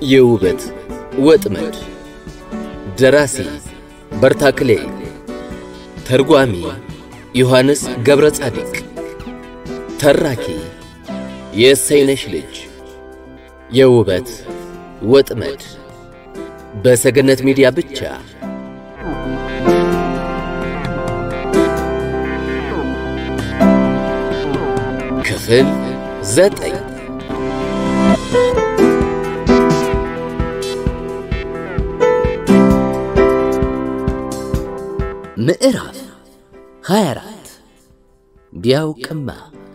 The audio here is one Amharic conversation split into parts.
የውበት ወጥመድ ደራሲ በርታክሌ ተርጓሚ ዮሐንስ ገብረ ጻዲቅ ተራኪ የእሰይነሽ ልጅ የውበት ወጥመድ በሰገነት ሚዲያ ብቻ ክፍል ዘጠኝ ምዕራፍ 24 ቢያውቅማ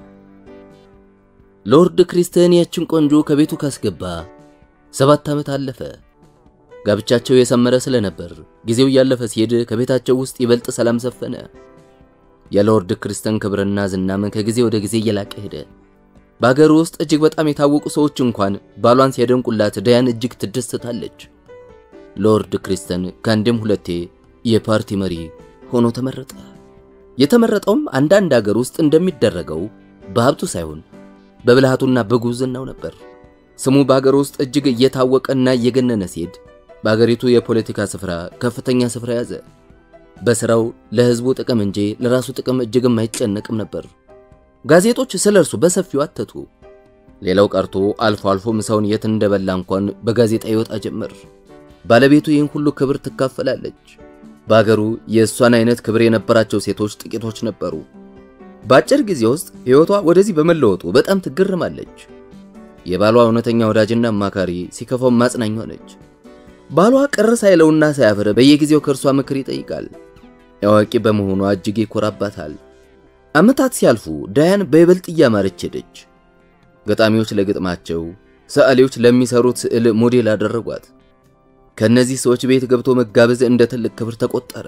ሎርድ ክሪስተን ያችን ቆንጆ ከቤቱ ካስገባ ሰባት ዓመት አለፈ። ጋብቻቸው የሰመረ ስለነበር ጊዜው እያለፈ ሲሄድ ከቤታቸው ውስጥ ይበልጥ ሰላም ሰፈነ። የሎርድ ክሪስተን ክብርና ዝናም ከጊዜ ወደ ጊዜ እየላቀ ሄደ። በአገሩ ውስጥ እጅግ በጣም የታወቁ ሰዎች እንኳን ባሏን ሲያደንቁላት ዳያን እጅግ ትደሰታለች። ሎርድ ክሪስተን ከአንድም ሁለቴ የፓርቲ መሪ ሆኖ ተመረጠ። የተመረጠውም አንዳንድ አገር ውስጥ እንደሚደረገው በሀብቱ ሳይሆን በብልሃቱና በጉብዝናው ነበር። ስሙ በአገር ውስጥ እጅግ እየታወቀና እየገነነ ሲሄድ በአገሪቱ የፖለቲካ ስፍራ ከፍተኛ ስፍራ ያዘ። በስራው ለሕዝቡ ጥቅም እንጂ ለራሱ ጥቅም እጅግም አይጨነቅም ነበር። ጋዜጦች ስለ እርሱ በሰፊው አተቱ። ሌላው ቀርቶ አልፎ አልፎ ምሳውን የት እንደበላ እንኳን በጋዜጣ ይወጣ ጀመር። ባለቤቱ ይህን ሁሉ ክብር ትካፈላለች። በአገሩ የእሷን አይነት ክብር የነበራቸው ሴቶች ጥቂቶች ነበሩ። በአጭር ጊዜ ውስጥ ሕይወቷ ወደዚህ በመለወጡ በጣም ትገርማለች። የባሏ እውነተኛ ወዳጅና አማካሪ፣ ሲከፋው ማጽናኛ ነች። ባሏ ቅር ሳይለውና ሳያፍር በየጊዜው ከእርሷ ምክር ይጠይቃል። አዋቂ በመሆኗ እጅግ ይኮራባታል። ዓመታት ሲያልፉ ዳያን በይበልጥ እያማረች ሄደች። ገጣሚዎች ለግጥማቸው፣ ሰዓሊዎች ለሚሰሩት ስዕል ሞዴል አደረጓት። ከእነዚህ ሰዎች ቤት ገብቶ መጋበዝ እንደ ትልቅ ክብር ተቆጠረ።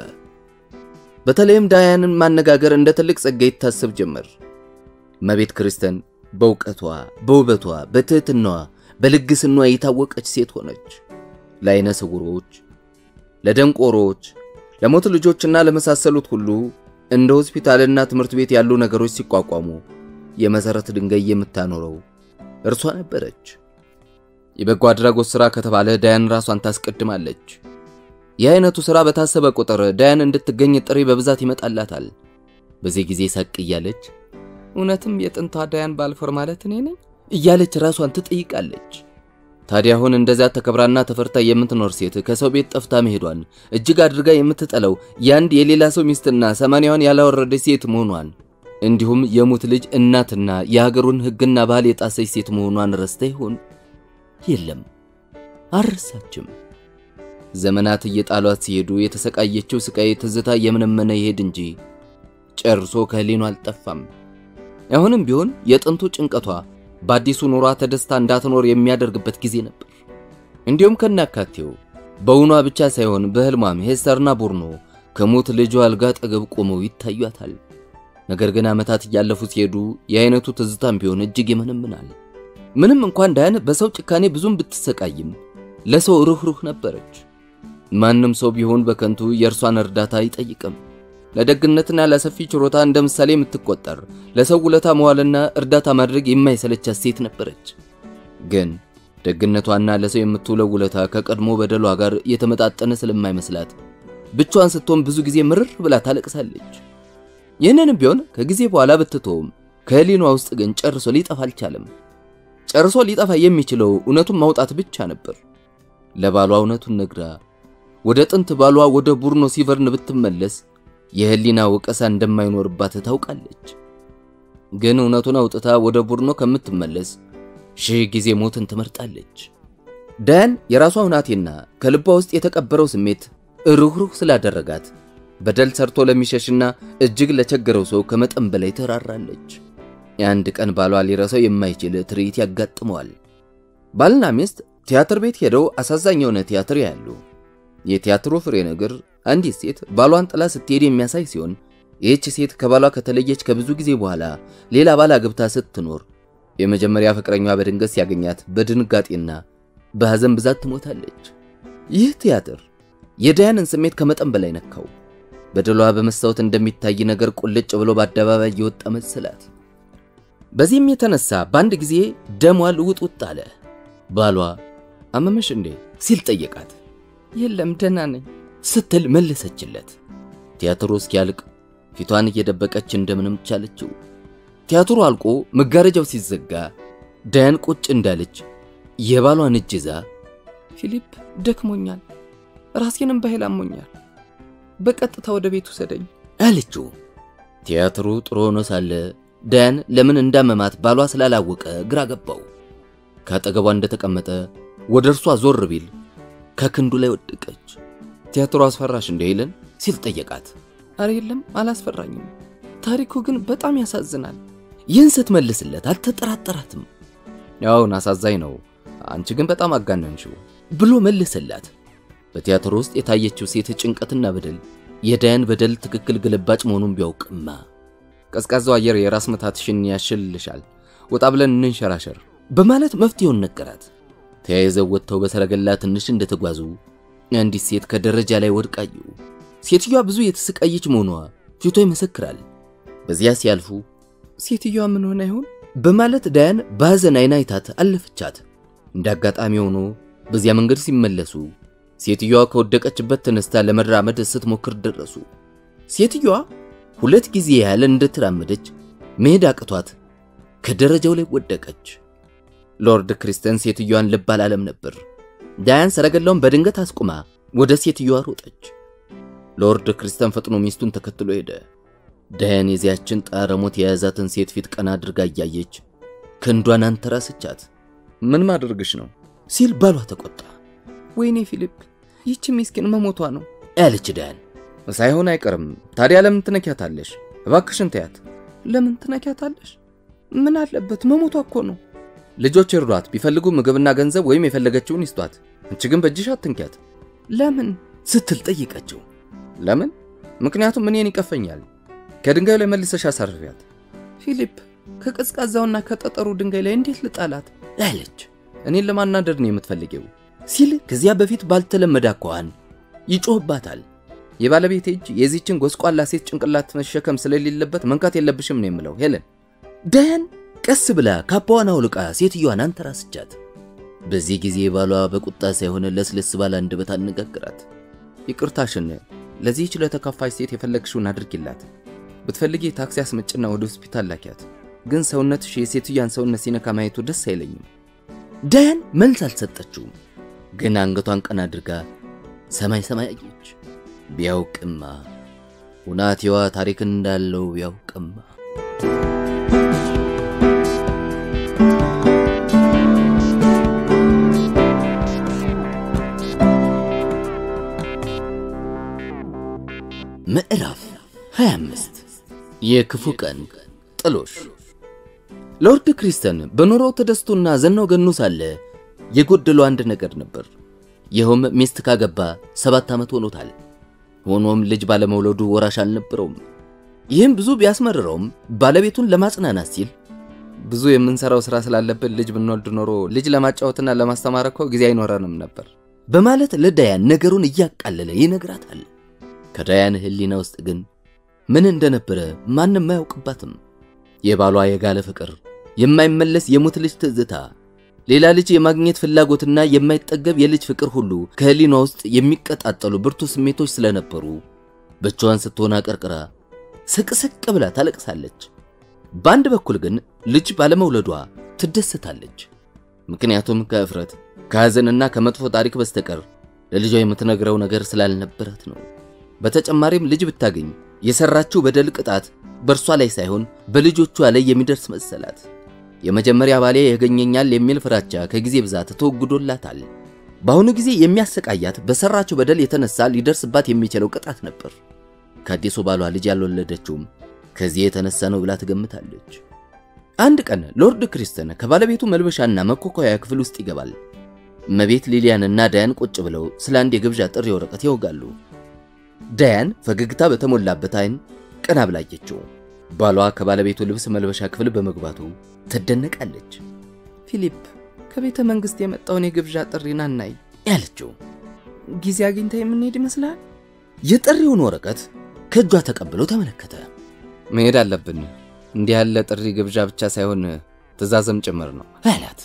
በተለይም ዳያንን ማነጋገር እንደ ትልቅ ጸጋ ይታሰብ ጀመር። እመቤት ክርስቲያን በእውቀቷ፣ በውበቷ፣ በትህትናዋ፣ በልግስናዋ የታወቀች ሴት ሆነች። ለዓይነ ስውሮች፣ ለደንቆሮች፣ ለሞት ልጆችና ለመሳሰሉት ሁሉ እንደ ሆስፒታልና ትምህርት ቤት ያሉ ነገሮች ሲቋቋሙ የመሠረት ድንጋይ የምታኖረው እርሷ ነበረች። የበጎ አድራጎት ሥራ ከተባለ ዳያን ራሷን ታስቀድማለች። ይህ አይነቱ ሥራ በታሰበ ቁጥር ዳያን እንድትገኝ ጥሪ በብዛት ይመጣላታል። በዚህ ጊዜ ሳቅ እያለች እውነትም የጥንቷ ዳያን ባልፎር ማለት እኔ ነኝ እያለች ራሷን ትጠይቃለች። ታዲያ አሁን እንደዚያ ተከብራና ተፈርታ የምትኖር ሴት ከሰው ቤት ጠፍታ መሄዷን እጅግ አድርጋ የምትጠላው የአንድ የሌላ ሰው ሚስትና ሰማንያዋን ያላወረደች ሴት መሆኗን እንዲሁም የሙት ልጅ እናትና የሀገሩን ሕግና ባህል የጣሰች ሴት መሆኗን ረስታ ይሆን? የለም አልረሳችም። ዘመናት እየጣሏት ሲሄዱ የተሰቃየችው ስቃይ ትዝታ የምነመነ ይሄድ እንጂ ጨርሶ ከህሊኗ አልጠፋም። አሁንም ቢሆን የጥንቱ ጭንቀቷ በአዲሱ ኑሯ ተደስታ እንዳትኖር የሚያደርግበት ጊዜ ነበር። እንዲሁም ከናካቴው በውኗ ብቻ ሳይሆን በህልሟም ሄስተርና ቡርኖ ከሞት ልጇ አልጋ አጠገብ ቆመው ይታዩታል። ነገር ግን ዓመታት እያለፉ ሲሄዱ የአይነቱ ትዝታም ቢሆን እጅግ ይመነምናል። ምንም እንኳን ዳያን በሰው ጭካኔ ብዙም ብትሰቃይም ለሰው ሩህሩህ ነበረች። ማንም ሰው ቢሆን በከንቱ የእርሷን እርዳታ አይጠይቅም። ለደግነትና ለሰፊ ችሮታ እንደ ምሳሌ የምትቆጠር ለሰው ውለታ መዋልና እርዳታ ማድረግ የማይሰለቻት ሴት ነበረች። ግን ደግነቷና ለሰው የምትውለው ውለታ ከቀድሞ በደሏ ጋር የተመጣጠነ ስለማይመስላት ብቻዋን ስትሆን ብዙ ጊዜ ምርር ብላ ታለቅሳለች። ይህንንም ቢሆን ከጊዜ በኋላ ብትተውም ከህሊኗ ውስጥ ግን ጨርሶ ሊጠፋ አልቻለም። ጨርሶ ሊጠፋ የሚችለው እውነቱን ማውጣት ብቻ ነበር። ለባሏ እውነቱን ነግራ ወደ ጥንት ባሏ ወደ ቡርኖ ሲቨርን ብትመለስ የህሊና ወቀሳ እንደማይኖርባት ታውቃለች። ግን እውነቱን አውጥታ ወደ ቡርኖ ከምትመለስ ሺህ ጊዜ ሞትን ትመርጣለች። ዳያን የራሷ ሁናቴና ከልቧ ውስጥ የተቀበረው ስሜት ሩህሩህ ስላደረጋት በደል ሰርቶ ለሚሸሽና እጅግ ለቸገረው ሰው ከመጠን በላይ ትራራለች። የአንድ ቀን ባሏ ሊረሳው የማይችል ትርኢት ያጋጥመዋል። ባልና ሚስት ቲያትር ቤት ሄደው አሳዛኝ የሆነ ቲያትር ያሉ። የቲያትሩ ፍሬ ነገር አንዲት ሴት ባሏን ጥላ ስትሄድ የሚያሳይ ሲሆን ይህች ሴት ከባሏ ከተለየች ከብዙ ጊዜ በኋላ ሌላ ባል አግብታ ስትኖር የመጀመሪያ ፍቅረኛዋ በድንገት ሲያገኛት በድንጋጤና በሐዘን ብዛት ትሞታለች። ይህ ቲያትር የዳያንን ስሜት ከመጠን በላይ ነካው። በደሏ በመስታወት እንደሚታይ ነገር ቁልጭ ብሎ በአደባባይ የወጣ መሰላት። በዚህም የተነሳ በአንድ ጊዜ ደሟ ልውጥ ውጥ አለ። ባሏ አመመሽ እንዴ ሲል ጠየቃት። የለም ደህና ነኝ ስትል መለሰችለት። ቲያትሩ እስኪያልቅ ፊቷን እየደበቀች እንደምንም ቻለችው። ቲያትሩ አልቆ መጋረጃው ሲዘጋ ዳያን ቁጭ እንዳለች የባሏን እጅ ይዛ ፊሊፕ ደክሞኛል፣ ራሴንም በኃይል አሞኛል፣ በቀጥታ ወደ ቤት ውሰደኝ አለችው። ቲያትሩ ጥሩ ሆኖ ሳለ ዳያን ለምን እንዳመማት ባሏ ስላላወቀ ግራ ገባው። ከአጠገቧ እንደተቀመጠ ወደ እርሷ ዞር ቢል ከክንዱ ላይ ወደቀች። ቲያትሩ አስፈራሽ እንደ ሄለን ሲል ጠየቃት። አረ የለም አላስፈራኝም፣ ታሪኩ ግን በጣም ያሳዝናል። ይህን ስትመልስለት አልተጠራጠራትም። ያውን አሳዛኝ ነው፣ አንቺ ግን በጣም አጋነንሽው ብሎ መለሰላት። በቲያትሩ ውስጥ የታየችው ሴት ጭንቀትና በደል የዳያን በደል ትክክል ግልባጭ መሆኑን ቢያውቅማ ቀዝቃዛው አየር የራስ ምታትሽን ያሽልሻል፣ ወጣ ብለን እንንሸራሸር በማለት መፍትሄውን ነገራት። ተያይዘው ወጥተው በሰረገላ ትንሽ እንደተጓዙ አንዲት ሴት ከደረጃ ላይ ወድቃዩ። ሴትዮዋ ብዙ የተሰቃየች መሆኗ ፊቷ ይመሰክራል። በዚያ ሲያልፉ ሴትዮዋ ምን ሆነ ይሆን በማለት ዳያን በሐዘን አይና አይታት አለፈቻት። እንደ አጋጣሚ ሆኖ በዚያ መንገድ ሲመለሱ ሴትዮዋ ከወደቀችበት ተነስታ ለመራመድ ስትሞክር ደረሱ። ሴትዮዋ ሁለት ጊዜ ያህል እንደተራመደች መሄድ አቅቷት ከደረጃው ላይ ወደቀች። ሎርድ ክሪስተን ሴትዮዋን ልብ አላለም ነበር። ዳያን ሰረገላውን በድንገት አስቁማ ወደ ሴትዮዋ ሮጠች። ሎርድ ክሪስተን ፈጥኖ ሚስቱን ተከትሎ ሄደ። ዳያን የዚያችን ጣረሞት የያዛትን ሴት ፊት ቀና አድርጋ እያየች ክንዷን አንተራሰቻት። ምን ማድረግሽ ነው ሲል ባሏ ተቆጣ። ወይኔ ፊሊፕ ይህች ሚስኪን መሞቷ ነው ያለች ዳያን። ሳይሆን አይቀርም ታዲያ ለምን ትነኪያታለሽ? እባክሽን ተያት። ለምን ትነኪያታለሽ? ምን አለበት መሞቷ እኮ ነው። ልጆች እርዷት፣ ቢፈልጉ ምግብና ገንዘብ ወይም የፈለገችውን ይስጧት። አንቺ ግን በእጅሽ አትንኪያት ለምን ስትል ጠይቀችው። ለምን? ምክንያቱም እኔን ይቀፈኛል። ከድንጋዩ ላይ መልሰሽ አሳርፊያት ፊሊፕ ከቀዝቃዛውና ከጠጠሩ ድንጋይ ላይ እንዴት ልጣላት አለች። እኔን ለማናደድ ነው የምትፈልጊው ሲል ከዚያ በፊት ባልተለመደ አኳኋን ይጮህባታል። የባለቤቴ እጅ የዚችን ጎስቋላ ሴት ጭንቅላት መሸከም ስለሌለበት መንካት የለብሽም ነው የምለው ሄለን። ዳያን ቀስ ብላ ካባዋን አውልቃ ሴትዮዋን አንተራስቻት። በዚህ ጊዜ ባሏ በቁጣ ሳይሆን ለስለስ ባለ አንደበት አነጋግራት። ይቅርታሽን ለዚህች ለተከፋች ሴት የፈለግሽውን አድርጊላት። ብትፈልጊ ታክሲ አስመጭና ወደ ሆስፒታል ላኪያት። ግን ሰውነትሽ የሴትዮዋን ሰውነት ሲነካ ማየቱ ደስ አይለኝም። ዳያን መልስ አልሰጠችውም። ግን አንገቷን ቀና አድርጋ ሰማይ ሰማይ አየች። ቢያውቅማ ሁናቴዋ ታሪክ እንዳለው ቢያውቅማ ምዕራፍ 25 የክፉ ቀን ጥሎሽ። ሎርድ ክሪስተን በኑሮው ተደስቶና ዘናው ገኖ ሳለ የጎደለው አንድ ነገር ነበር። ይኸውም ሚስት ካገባ ሰባት ዓመት ሆኖታል። ሆኖም ልጅ ባለመውለዱ ወራሽ አልነበረውም። ይህም ብዙ ቢያስመርረውም ባለቤቱን ለማጽናናት ሲል ብዙ የምንሰራው ሥራ ስላለብን ልጅ ብንወልድ ኖሮ ልጅ ለማጫወትና ለማስተማር እኮ ጊዜ አይኖረንም ነበር በማለት ለዳያን ነገሩን እያቃለለ ይነግራታል። ከዳያን ሕሊና ውስጥ ግን ምን እንደነበረ ማንም አያውቅባትም። የባሏ የጋለ ፍቅር፣ የማይመለስ የሙት ልጅ ትዝታ፣ ሌላ ልጅ የማግኘት ፍላጎትና የማይጠገብ የልጅ ፍቅር ሁሉ ከሕሊኗ ውስጥ የሚቀጣጠሉ ብርቱ ስሜቶች ስለነበሩ ብቻዋን ስትሆን አቀርቅራ ስቅስቅ ብላ ታለቅሳለች። በአንድ በኩል ግን ልጅ ባለመውለዷ ትደሰታለች። ምክንያቱም ከእፍረት ከሐዘንና ከመጥፎ ታሪክ በስተቀር ለልጇ የምትነግረው ነገር ስላልነበራት ነው። በተጨማሪም ልጅ ብታገኝ የሰራችው በደል ቅጣት በእርሷ ላይ ሳይሆን በልጆቿ ላይ የሚደርስ መሰላት። የመጀመሪያ ባሌ ያገኘኛል የሚል ፍራቻ ከጊዜ ብዛት ተወግዶላታል። በአሁኑ ጊዜ የሚያሰቃያት በሰራችው በደል የተነሳ ሊደርስባት የሚችለው ቅጣት ነበር። ከአዲሱ ባሏ ልጅ ያልወለደችውም ከዚህ የተነሳ ነው ብላ ትገምታለች። አንድ ቀን ሎርድ ክሪስተን ከባለቤቱ መልበሻና መኮኮያ ክፍል ውስጥ ይገባል። እመቤት ሊሊያንና ዳያን ቁጭ ብለው ስለ አንድ የግብዣ ጥሪ ወረቀት ያወጋሉ። ዳያን ፈገግታ በተሞላበት አይን ቀና ብላየችው። ባሏ ከባለቤቱ ልብስ መልበሻ ክፍል በመግባቱ ትደነቃለች። ፊሊፕ ከቤተ መንግሥት የመጣውን የግብዣ ጥሪና እናይ ያለችው ጊዜ አግኝታ የምንሄድ ይመስላል። የጥሪውን ወረቀት ከእጇ ተቀብሎ ተመለከተ። መሄድ አለብን። እንዲህ ያለ ጥሪ ግብዣ ብቻ ሳይሆን ትእዛዝም ጭምር ነው አላት።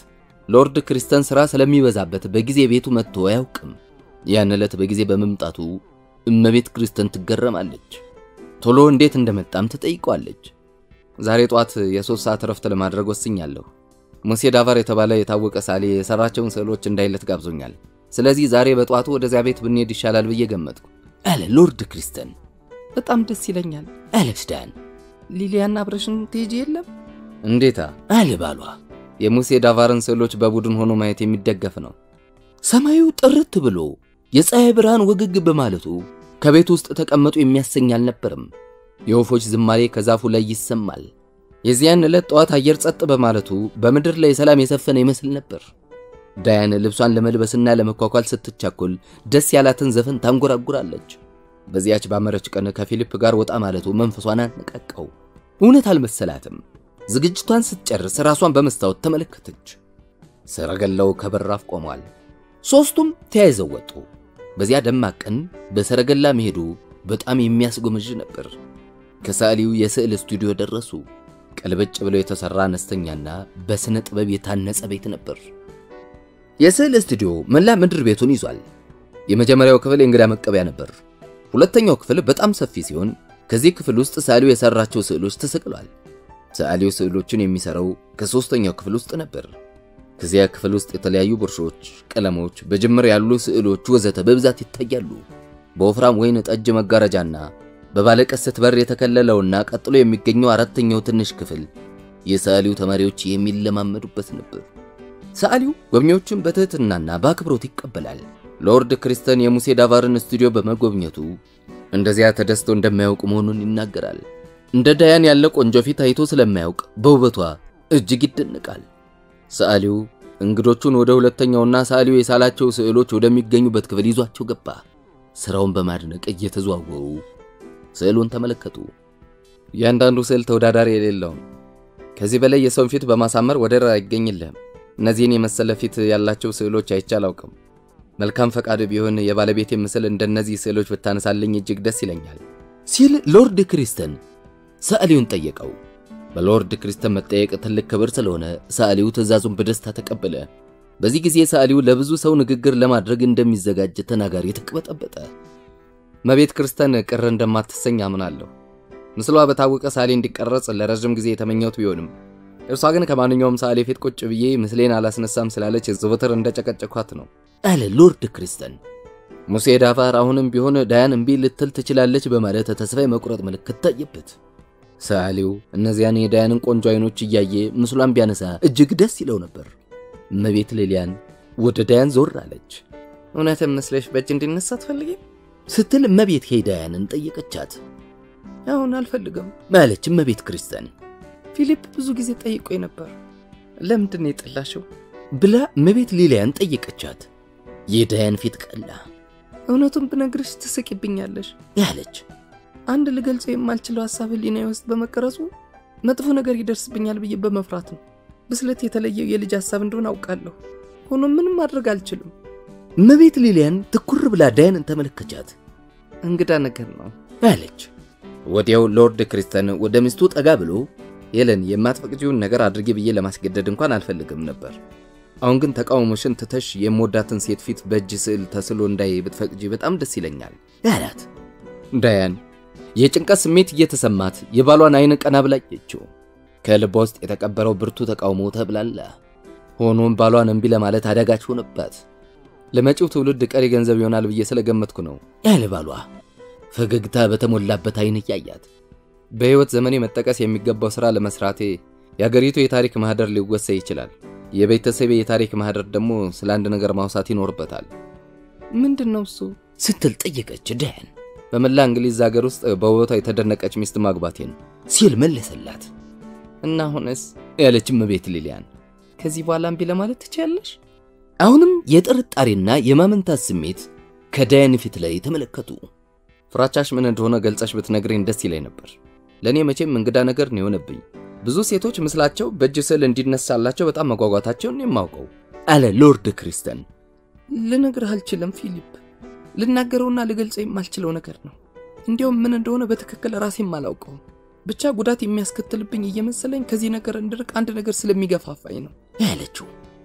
ሎርድ ክሪስተን ሥራ ስለሚበዛበት በጊዜ ቤቱ መጥቶ አያውቅም። ያን ዕለት በጊዜ በመምጣቱ እመቤት ክሪስተን ትገረማለች። ቶሎ እንዴት እንደመጣም ትጠይቋለች። ዛሬ ጧት የሶስት ሰዓት ረፍት ለማድረግ ወስኛለሁ። ሙሴ ዳቫር የተባለ የታወቀ ሳሌ የሰራቸውን ስዕሎች እንዳይለት ጋብዞኛል። ስለዚህ ዛሬ በጠዋቱ ወደዚያ ቤት ብንሄድ ይሻላል ብዬ ገመጥኩ አለ ሎርድ ክሪስተን። በጣም ደስ ይለኛል አለች ዳያን። ሊሊያና አብረሽን ትሄጂ የለም? እንዴታ አለ ባሏ። የሙሴ ዳቫርን ስዕሎች በቡድን ሆኖ ማየት የሚደገፍ ነው። ሰማዩ ጥርት ብሎ የፀሐይ ብርሃን ወግግ በማለቱ ከቤት ውስጥ ተቀመጡ የሚያሰኝ አልነበርም። የወፎች ዝማሬ ከዛፉ ላይ ይሰማል። የዚያን ዕለት ጠዋት አየር ጸጥ በማለቱ በምድር ላይ ሰላም የሰፈነ ይመስል ነበር። ዳያን ልብሷን ለመልበስና ለመኳኳል ስትቻኮል ደስ ያላትን ዘፈን ታንጎራጉራለች። በዚያች ባመረች ቀን ከፊሊፕ ጋር ወጣ ማለቱ መንፈሷን አነቃቃው። እውነት አልመሰላትም። ዝግጅቷን ስትጨርስ ራሷን በመስታወት ተመለከተች። ሰረገላው ከበራፍ ቆሟል። ሦስቱም ተያይዘው ወጡ። በዚያ ደማቅ ቀን በሰረገላ መሄዱ በጣም የሚያስጎመዥ ነበር። ከሰዓሊው የስዕል ስቱዲዮ ደረሱ። ቀልበጭ ብሎ የተሰራ አነስተኛና በስነ ጥበብ የታነጸ ቤት ነበር። የስዕል ስቱዲዮ መላ ምድር ቤቱን ይዟል። የመጀመሪያው ክፍል የእንግዳ መቀበያ ነበር። ሁለተኛው ክፍል በጣም ሰፊ ሲሆን ከዚህ ክፍል ውስጥ ሰዓሊው የሰራቸው ስዕሎች ተሰቅሏል። ሰዓሊው ስዕሎችን የሚሰራው ከሶስተኛው ክፍል ውስጥ ነበር። ከዚያ ክፍል ውስጥ የተለያዩ ብሩሾች፣ ቀለሞች፣ በጅምር ያሉ ስዕሎች ወዘተ በብዛት ይታያሉ። በወፍራም ወይን ጠጅ መጋረጃና በባለቀስት በር የተከለለውና ቀጥሎ የሚገኘው አራተኛው ትንሽ ክፍል የሰዓሊው ተማሪዎች የሚለማመዱበት ነበር። ሰዓሊው ጎብኚዎችን በትህትናና በአክብሮት ይቀበላል። ሎርድ ክሪስተን የሙሴ ዳቫርን ስቱዲዮ በመጎብኘቱ እንደዚያ ተደስቶ እንደማያውቅ መሆኑን ይናገራል። እንደ ዳያን ያለ ቆንጆ ፊት አይቶ ስለማያውቅ በውበቷ እጅግ ይደነቃል። ሰዓሊው እንግዶቹን ወደ ሁለተኛውና ሰዓሊው የሳላቸው ስዕሎች ወደሚገኙበት ክፍል ይዟቸው ገባ። ስራውን በማድነቅ እየተዘዋወሩ ስዕሉን ተመለከቱ። እያንዳንዱ ስዕል ተወዳዳሪ የሌለውም። ከዚህ በላይ የሰውን ፊት በማሳመር ወደር አይገኝልህም። እነዚህን የመሰለ ፊት ያላቸው ስዕሎች አይቼ አላውቅም። መልካም ፈቃድ ቢሆን የባለቤቴ ምስል እንደነዚህ ስዕሎች ብታነሳልኝ እጅግ ደስ ይለኛል ሲል ሎርድ ክሪስተን ሰዓሊውን ጠየቀው። በሎርድ ክሪስተን መጠየቅ ትልቅ ክብር ስለሆነ ሰዓሊው ትዕዛዙን በደስታ ተቀበለ። በዚህ ጊዜ ሰዓሊው ለብዙ ሰው ንግግር ለማድረግ እንደሚዘጋጅ ተናጋሪ ተቅበጠበጠ። መቤት ክርስተን ቅር እንደማትሰኝ አምናለሁ። ምስሏ በታወቀ ሰዓሊ እንዲቀረጽ ለረዥም ጊዜ የተመኘሁት ቢሆንም እርሷ ግን ከማንኛውም ሰዓሊ ፊት ቁጭ ብዬ ምስሌን አላስነሳም ስላለች ዘወትር እንደጨቀጨኳት ነው አለ ሎርድ ክሪስተን። ሙሴ ዳቫር አሁንም ቢሆን ዳያን እምቢ ልትል ትችላለች በማለት ተስፋ የመቁረጥ ምልክት ታየበት። ሰዓሊው እነዚያን የዳያንን ቆንጆ አይኖች እያየ ምስሏን ቢያነሳ እጅግ ደስ ይለው ነበር። እመቤት ሊሊያን ወደ ዳያን ዞር አለች። እውነትም መስለሽ በእጅ እንዲነሳ አትፈልጊም ስትል እመቤት ሄ ዳያንን ጠየቀቻት። አሁን አልፈልግም ማለች እመቤት ክርስቲያን ፊሊፕ ብዙ ጊዜ ጠይቆኝ ነበር። ለምንድን ነው የጠላሽው ብላ እመቤት ሊሊያን ጠየቀቻት። የዳያን ፊት ቀላ። እውነቱን ብነግርሽ ትስቂብኛለሽ ያለች አንድ ልገልጸው የማልችለው ሀሳብ ህሊናዬ ውስጥ በመቀረጹ መጥፎ ነገር ይደርስብኛል ብዬ በመፍራት ነው። ብስለት የተለየው የልጅ ሀሳብ እንደሆነ አውቃለሁ። ሆኖም ምንም ማድረግ አልችልም። እመቤት ሊሊያን ትኩር ብላ ዳያንን ተመለከቻት። እንግዳ ነገር ነው አለች። ወዲያው ሎርድ ክሪስተን ወደ ሚስቱ ጠጋ ብሎ ሄለን የማትፈቅጂውን ነገር አድርጌ ብዬ ለማስገደድ እንኳን አልፈልግም ነበር። አሁን ግን ተቃውሞሽን ትተሽ የምወዳትን ሴት ፊት በእጅ ስዕል ተስሎ እንዳይ ብትፈቅጂ በጣም ደስ ይለኛል አላት። ዳያን የጭንቀት ስሜት እየተሰማት የባሏን አይን ቀና ብላየችው። ከልቧ ውስጥ የተቀበረው ብርቱ ተቃውሞ ተብላላ። ሆኖም ባሏን እምቢ ለማለት አዳጋች ሆነባት። ለመጪው ትውልድ ቀሪ ገንዘብ ይሆናል ብዬ ስለገመትኩ ነው ያለ ባሏ ፈገግታ በተሞላበት አይን እያያት በሕይወት ዘመኔ መጠቀስ የሚገባው ሥራ ለመስራቴ የአገሪቱ የታሪክ ማህደር ሊወሰ ይችላል። የቤተሰቤ የታሪክ ማህደር ደግሞ ስለ አንድ ነገር ማውሳት ይኖርበታል ምንድን ነው እሱ ስትል ጠየቀች ዳያን። በመላ እንግሊዝ ሀገር ውስጥ በውበቷ የተደነቀች ሚስት ማግባቴን ሲል መለሰላት። እና አሁንስ ያለች እመቤት ሊሊያን ከዚህ በኋላ እምቢ ለማለት ትችያለሽ? አሁንም የጥርጣሬና የማመንታት ስሜት ከዳያን ፊት ላይ ተመለከቱ። ፍራቻሽ ምን እንደሆነ ገልጸሽ ብትነግረኝ ደስ ይለኝ ነበር። ለእኔ መቼም እንግዳ ነገር ነው የሆነብኝ። ብዙ ሴቶች ምስላቸው በእጅ ስዕል እንዲነሳላቸው በጣም መጓጓታቸውን የማውቀው አለ ሎርድ ክሪስተን። ልነግርህ አልችልም ፊሊፕ። ልናገረውና ልገልጸው የማልችለው ነገር ነው። እንዲያውም ምን እንደሆነ በትክክል ራሴም አላውቀውም። ብቻ ጉዳት የሚያስከትልብኝ እየመሰለኝ ከዚህ ነገር እንድርቅ አንድ ነገር ስለሚገፋፋኝ ነው ያለችው።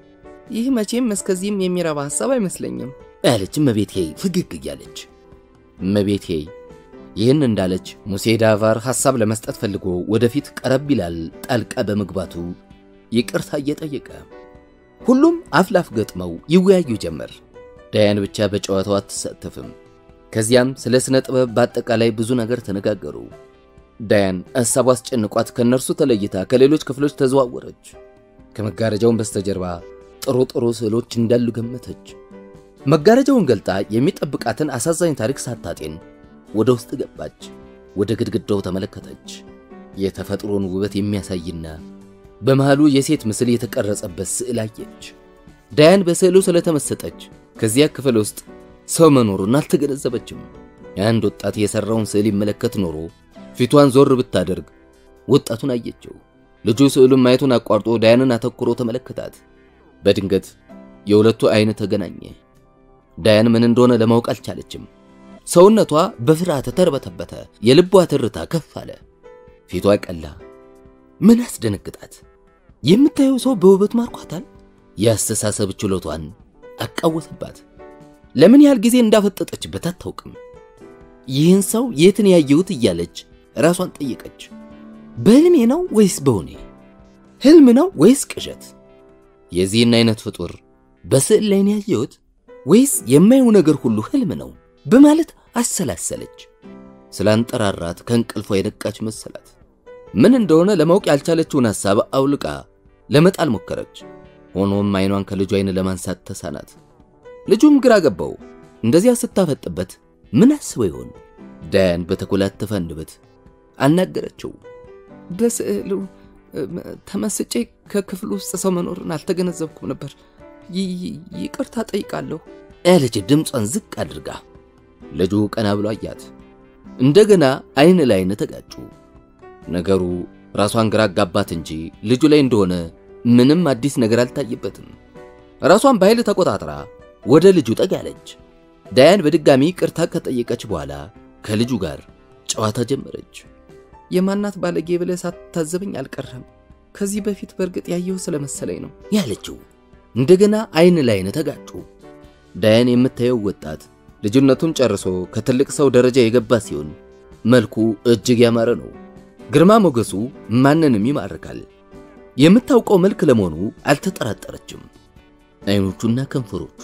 ይህ መቼም እስከዚህም የሚረባ ሐሳብ አይመስለኝም አለች እመቤቴ ፍግግ እያለች። እመቤቴ ይህን እንዳለች ሙሴ ዳቫር ሐሳብ ለመስጠት ፈልጎ ወደፊት ቀረብ ይላል። ጣልቃ በመግባቱ ይቅርታ እየጠየቀ ሁሉም አፍ ላፍ ገጥመው ይወያዩ ጀመር። ዳያን ብቻ በጨዋታው አትሳተፍም። ከዚያም ስለ ስነ ጥበብ በአጠቃላይ ብዙ ነገር ተነጋገሩ። ዳያን ሐሳቡ አስጨንቋት ከእነርሱ ተለይታ ከሌሎች ክፍሎች ተዘዋወረች። ከመጋረጃውን በስተጀርባ ጥሩ ጥሩ ስዕሎች እንዳሉ ገመተች። መጋረጃውን ገልጣ የሚጠብቃትን አሳዛኝ ታሪክ ሳታጤን ወደ ውስጥ ገባች። ወደ ግድግዳው ተመለከተች። የተፈጥሮን ውበት የሚያሳይና በመሃሉ የሴት ምስል የተቀረጸበት ስዕል አየች። ዳያን በስዕሉ ስለተመሰጠች ከዚያ ክፍል ውስጥ ሰው መኖሩን አልተገነዘበችም። የአንድ ወጣት የሰራውን ስዕል ይመለከት ኖሮ ፊቷን ዞር ብታደርግ ወጣቱን አየችው። ልጁ ስዕሉን ማየቱን አቋርጦ ዳያንን አተኩሮ ተመለከታት። በድንገት የሁለቱ አይን ተገናኘ። ዳያን ምን እንደሆነ ለማወቅ አልቻለችም። ሰውነቷ በፍርሃት ተርበተበተ። የልቧ ትርታ ከፍ አለ። ፊቷ ቀላ። ምን አስደነግጣት? የምታየው ሰው በውበት ማርኳታል። የአስተሳሰብ ችሎቷን አቃወሰባት። ለምን ያህል ጊዜ እንዳፈጠጠችበት አታውቅም። ይህን ሰው የትን ያየሁት እያለች ራሷን ጠየቀች። በህልሜ ነው ወይስ በሆኔ? ህልም ነው ወይስ ቅዠት? የዚህን አይነት ፍጡር በስዕል ላይ ነው ያየሁት ወይስ የማየው ነገር ሁሉ ህልም ነው በማለት አሰላሰለች። ስላንጠራራት ከእንቅልፏ የነቃች መሰላት። ምን እንደሆነ ለማወቅ ያልቻለችውን ሐሳብ አውልቃ ለመጣል ሞከረች። ሆኖም አይኗን ከልጁ አይን ለማንሳት ተሳናት። ልጁም ግራ ገባው። እንደዚያ ስታፈጥበት ምን አስበው ይሆን? ዳያን በተኮላተፈ አንደበት አናገረችው። በስዕሉ ተመስጬ ከክፍሉ ውስጥ ሰው መኖርን አልተገነዘብኩም ነበር። ይቅርታ ጠይቃለሁ ያለች ድምጿን ዝቅ አድርጋ። ልጁ ቀና ብሎ አያት። እንደገና አይን ለአይን ተጋጩ። ነገሩ ራሷን ግራ አጋባት እንጂ ልጁ ላይ እንደሆነ ምንም አዲስ ነገር አልታየበትም። ራሷን በኃይል ተቆጣጥራ ወደ ልጁ ጠጋለች። ዳያን በድጋሚ ቅርታ ከጠየቀች በኋላ ከልጁ ጋር ጨዋታ ጀመረች። የማናት ባለጌ ብለህ ሳትታዘበኝ አልቀረም። ከዚህ በፊት በእርግጥ ያየሁ ስለመሰለኝ ነው ያለችው። እንደገና አይን ለአይን ተጋጩ። ዳያን የምታየው ወጣት ልጅነቱን ጨርሶ ከትልቅ ሰው ደረጃ የገባ ሲሆን መልኩ እጅግ ያማረ ነው። ግርማ ሞገሱ ማንንም ይማርካል። የምታውቀው መልክ ለመሆኑ አልተጠራጠረችም። አይኖቹና ከንፈሮቹ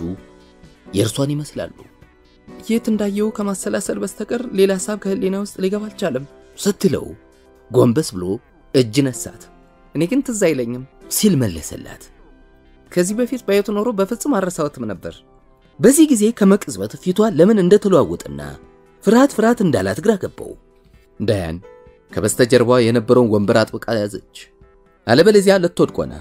የእርሷን ይመስላሉ። የት እንዳየው ከማሰላሰል በስተቀር ሌላ ሀሳብ ከህሊና ውስጥ ሊገባ አልቻለም ስትለው ጎንበስ ብሎ እጅ ነሳት። እኔ ግን ትዝ አይለኝም ሲል መለሰላት። ከዚህ በፊት ባየቱ ኖሮ በፍጹም አረሳሁትም ነበር። በዚህ ጊዜ ከመቅጽበት ፊቷ ለምን እንደተለዋወጠና ፍርሃት ፍርሃት እንዳላት ግራ ገባው። ዳያን ከበስተጀርባ የነበረውን ወንበር አጥብቃ ያዘች። አለበለዚያ ልትወድቅ ሆና።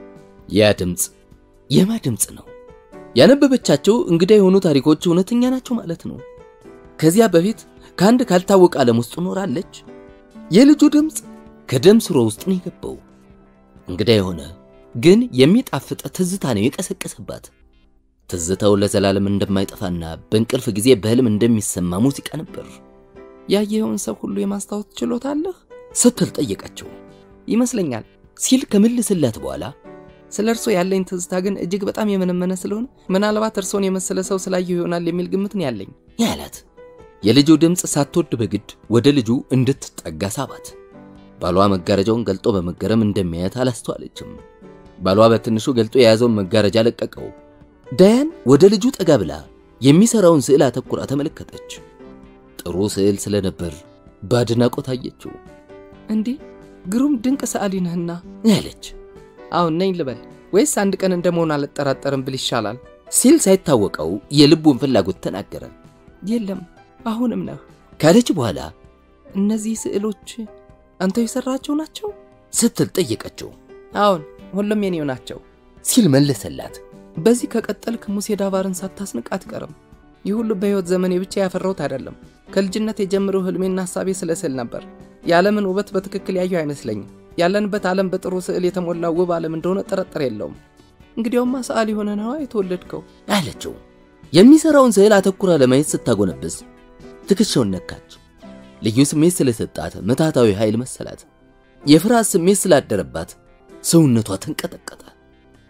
ያ ድምፅ የማ ድምፅ ነው? ያነበበቻቸው እንግዳ የሆኑ ታሪኮች እውነተኛ ናቸው ማለት ነው። ከዚያ በፊት ከአንድ ካልታወቀ ዓለም ውስጥ ኖራለች። የልጁ ድምፅ ከደም ስሮ ውስጥ ነው የገባው። እንግዳ የሆነ ግን የሚጣፍጥ ትዝታ ነው የቀሰቀሰባት። ትዝታው ለዘላለም እንደማይጠፋና በእንቅልፍ ጊዜ በህልም እንደሚሰማ ሙዚቃ ነበር። ያየኸውን ሰው ሁሉ የማስታወስ ችሎታ አለህ ስትል ጠየቀችው። ይመስለኛል ሲል ከምልስላት በኋላ ስለ እርሶ ያለኝ ትዝታ ግን እጅግ በጣም የመነመነ ስለሆነ ምናልባት እርሶን የመሰለ ሰው ስላየሁ ይሆናል የሚል ግምት ነው ያለኝ ያላት። የልጁ ድምፅ ሳትወድ በግድ ወደ ልጁ እንድትጠጋ ሳባት። ባሏ መጋረጃውን ገልጦ በመገረም እንደሚያያት አላስተዋለችም። ባሏ በትንሹ ገልጦ የያዘውን መጋረጃ ለቀቀው። ዳያን ወደ ልጁ ጠጋ ብላ የሚሰራውን ስዕል አተኩራ ተመለከተች። ጥሩ ስዕል ስለነበር በአድናቆት አየችው። እንዲህ ግሩም ድንቅ ሰዓሊ ነህና ያለች አሁን ነኝ ልበል ወይስ አንድ ቀን እንደመሆን አልጠራጠርም ብል ይሻላል ሲል ሳይታወቀው የልቡን ፍላጎት ተናገረ። የለም አሁንም ነህ ካለች በኋላ እነዚህ ስዕሎች አንተ የሰራቸው ናቸው ስትል ጠየቀችው። አሁን ሁሉም የኔው ናቸው ሲል መለሰላት። በዚህ ከቀጠልክ ሙሴ ዳቫርን ሳታስንቅ አትቀርም። ይህ ሁሉ በሕይወት ዘመኔ ብቻ ያፈራሁት አይደለም። ከልጅነት የጀምሮ ህልሜና ሀሳቤ ስለ ስዕል ነበር። የዓለምን ውበት በትክክል ያየሁ አይመስለኝም። ያለንበት ዓለም በጥሩ ስዕል የተሞላ ውብ ዓለም እንደሆነ ጥርጥር የለውም። እንግዲያውማ ሰዓሊ ሆነ ነዋ የተወለድከው አለችው። የሚሰራውን ስዕል አተኩራ ለማየት ስታጎነብስ ትከሻውን ነካች። ልዩ ስሜት ስለሰጣት ምታታዊ ኃይል መሰላት። የፍርሃት ስሜት ስላደረባት ሰውነቷ ተንቀጠቀጠ።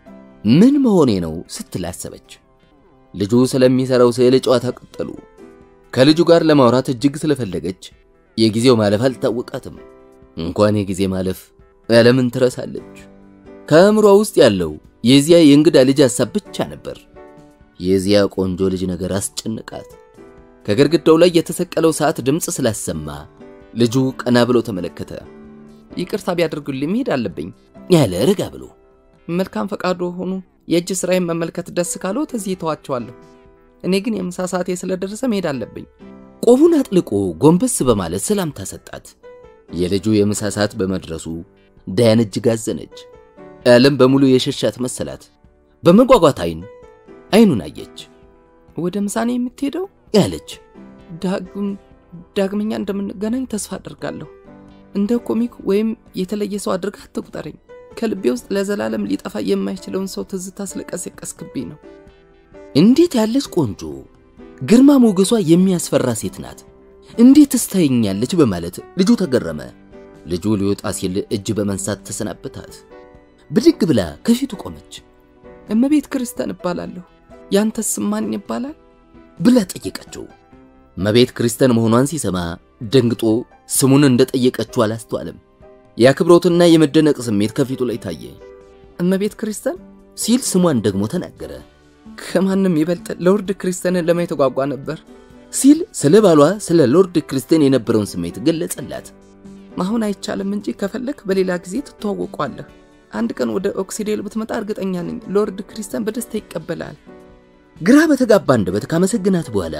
ምን መሆኔ ነው ስትል አሰበች። ልጁ ስለሚሰራው ስዕል ጨዋታ ቀጠሉ። ከልጁ ጋር ለማውራት እጅግ ስለፈለገች የጊዜው ማለፍ አልታወቃትም። እንኳን የጊዜ ማለፍ ዓለምን ትረሳለች። ከአእምሯ ውስጥ ያለው የዚያ የእንግዳ ልጅ ሐሳብ ብቻ ነበር። የዚያ ቆንጆ ልጅ ነገር አስጨነቃት። ከግድግዳው ላይ የተሰቀለው ሰዓት ድምፅ ስላሰማ ልጁ ቀና ብሎ ተመለከተ። ይቅርታ ቢያደርጉልኝ መሄድ አለብኝ ያለ ረጋ ብሎ መልካም ፈቃዶ ሆኑ የእጅ ስራዬን መመልከት ደስ ካሎት እዚህ ተዋቸዋለሁ። እኔ ግን የምሳ ሰዓቴ ስለደረሰ መሄድ አለብኝ። ቆቡን አጥልቆ ጎንበስ በማለት ሰላምታ ሰጣት። የልጁ የምሳ ሰዓት በመድረሱ ዳያን እጅግ አዘነች። ዓለም በሙሉ የሸሻት መሰላት። በመጓጓት አይን አይኑን አየች። ወደ ምሳኔ የምትሄደው ያለች ዳግም ዳግመኛ እንደምንገናኝ ተስፋ አደርጋለሁ። እንደ ኮሚክ ወይም የተለየ ሰው አድርገህ አትቁጠረኝ። ከልቤ ውስጥ ለዘላለም ሊጠፋ የማይችለውን ሰው ትዝታ ስለቀሰቀስክብኝ ነው። እንዴት ያለች ቆንጆ ግርማ ሞገሷ የሚያስፈራ ሴት ናት! እንዴት ትስተኛለች? በማለት ልጁ ተገረመ። ልጁ ሊወጣ ሲል እጅ በመንሳት ተሰናበታት። ብድግ ብላ ከፊቱ ቆመች። እመቤት ክርስቲያን እባላለሁ። ያንተስ ማን ይባላል? ብላ ጠየቀችው። እመቤት ክርስቲያን መሆኗን ሲሰማ ደንግጦ ስሙን እንደጠየቀችው አላስተዋለም። የአክብሮትና የመደነቅ ስሜት ከፊቱ ላይ ታየ። እመቤት ክርስቲያን ሲል ስሟን ደግሞ ተናገረ። ከማንም ይበልጥ ሎርድ ክርስቲያንን ለማየት ጓጓ ነበር ሲል ስለ ባሏ ስለ ሎርድ ክርስቲያን የነበረውን ስሜት ገለጸላት። አሁን አይቻልም እንጂ ከፈለክ በሌላ ጊዜ ትተዋወቋለህ። አንድ ቀን ወደ ኦክሲዴል ብትመጣ እርግጠኛ ነኝ ሎርድ ክርስቲያን በደስታ ይቀበላል። ግራ በተጋባ አንደበት ካመሰግናት በኋላ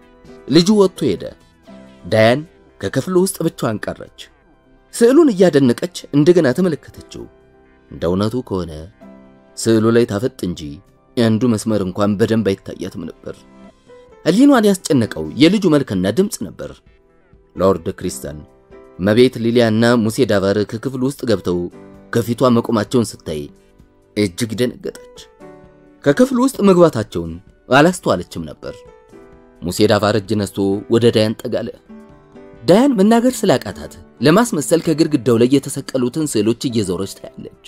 ልጁ ወጥቶ ሄደ። ዳያን ከክፍሉ ውስጥ ብቻዋን ቀረች። ስዕሉን እያደነቀች እንደገና ተመለከተችው። እንደ እውነቱ ከሆነ ስዕሉ ላይ ታፈጥ እንጂ የአንዱ መስመር እንኳን በደንብ አይታያትም ነበር። ሕሊኗን ያስጨነቀው የልጁ መልክና ድምፅ ነበር። ሎርድ ክሪስተን፣ መቤት ሊሊያና ሙሴ ዳቫር ከክፍሉ ውስጥ ገብተው ከፊቷ መቆማቸውን ስታይ እጅግ ደነገጠች። ከክፍሉ ውስጥ መግባታቸውን አላስተዋለችም ነበር። ሙሴ ዳቫር እጅ ነስቶ ወደ ዳያን ጠጋለ። ዳያን መናገር ስላቃታት ለማስመሰል ከግድግዳው ላይ የተሰቀሉትን ስዕሎች እየዞረች ታያለች።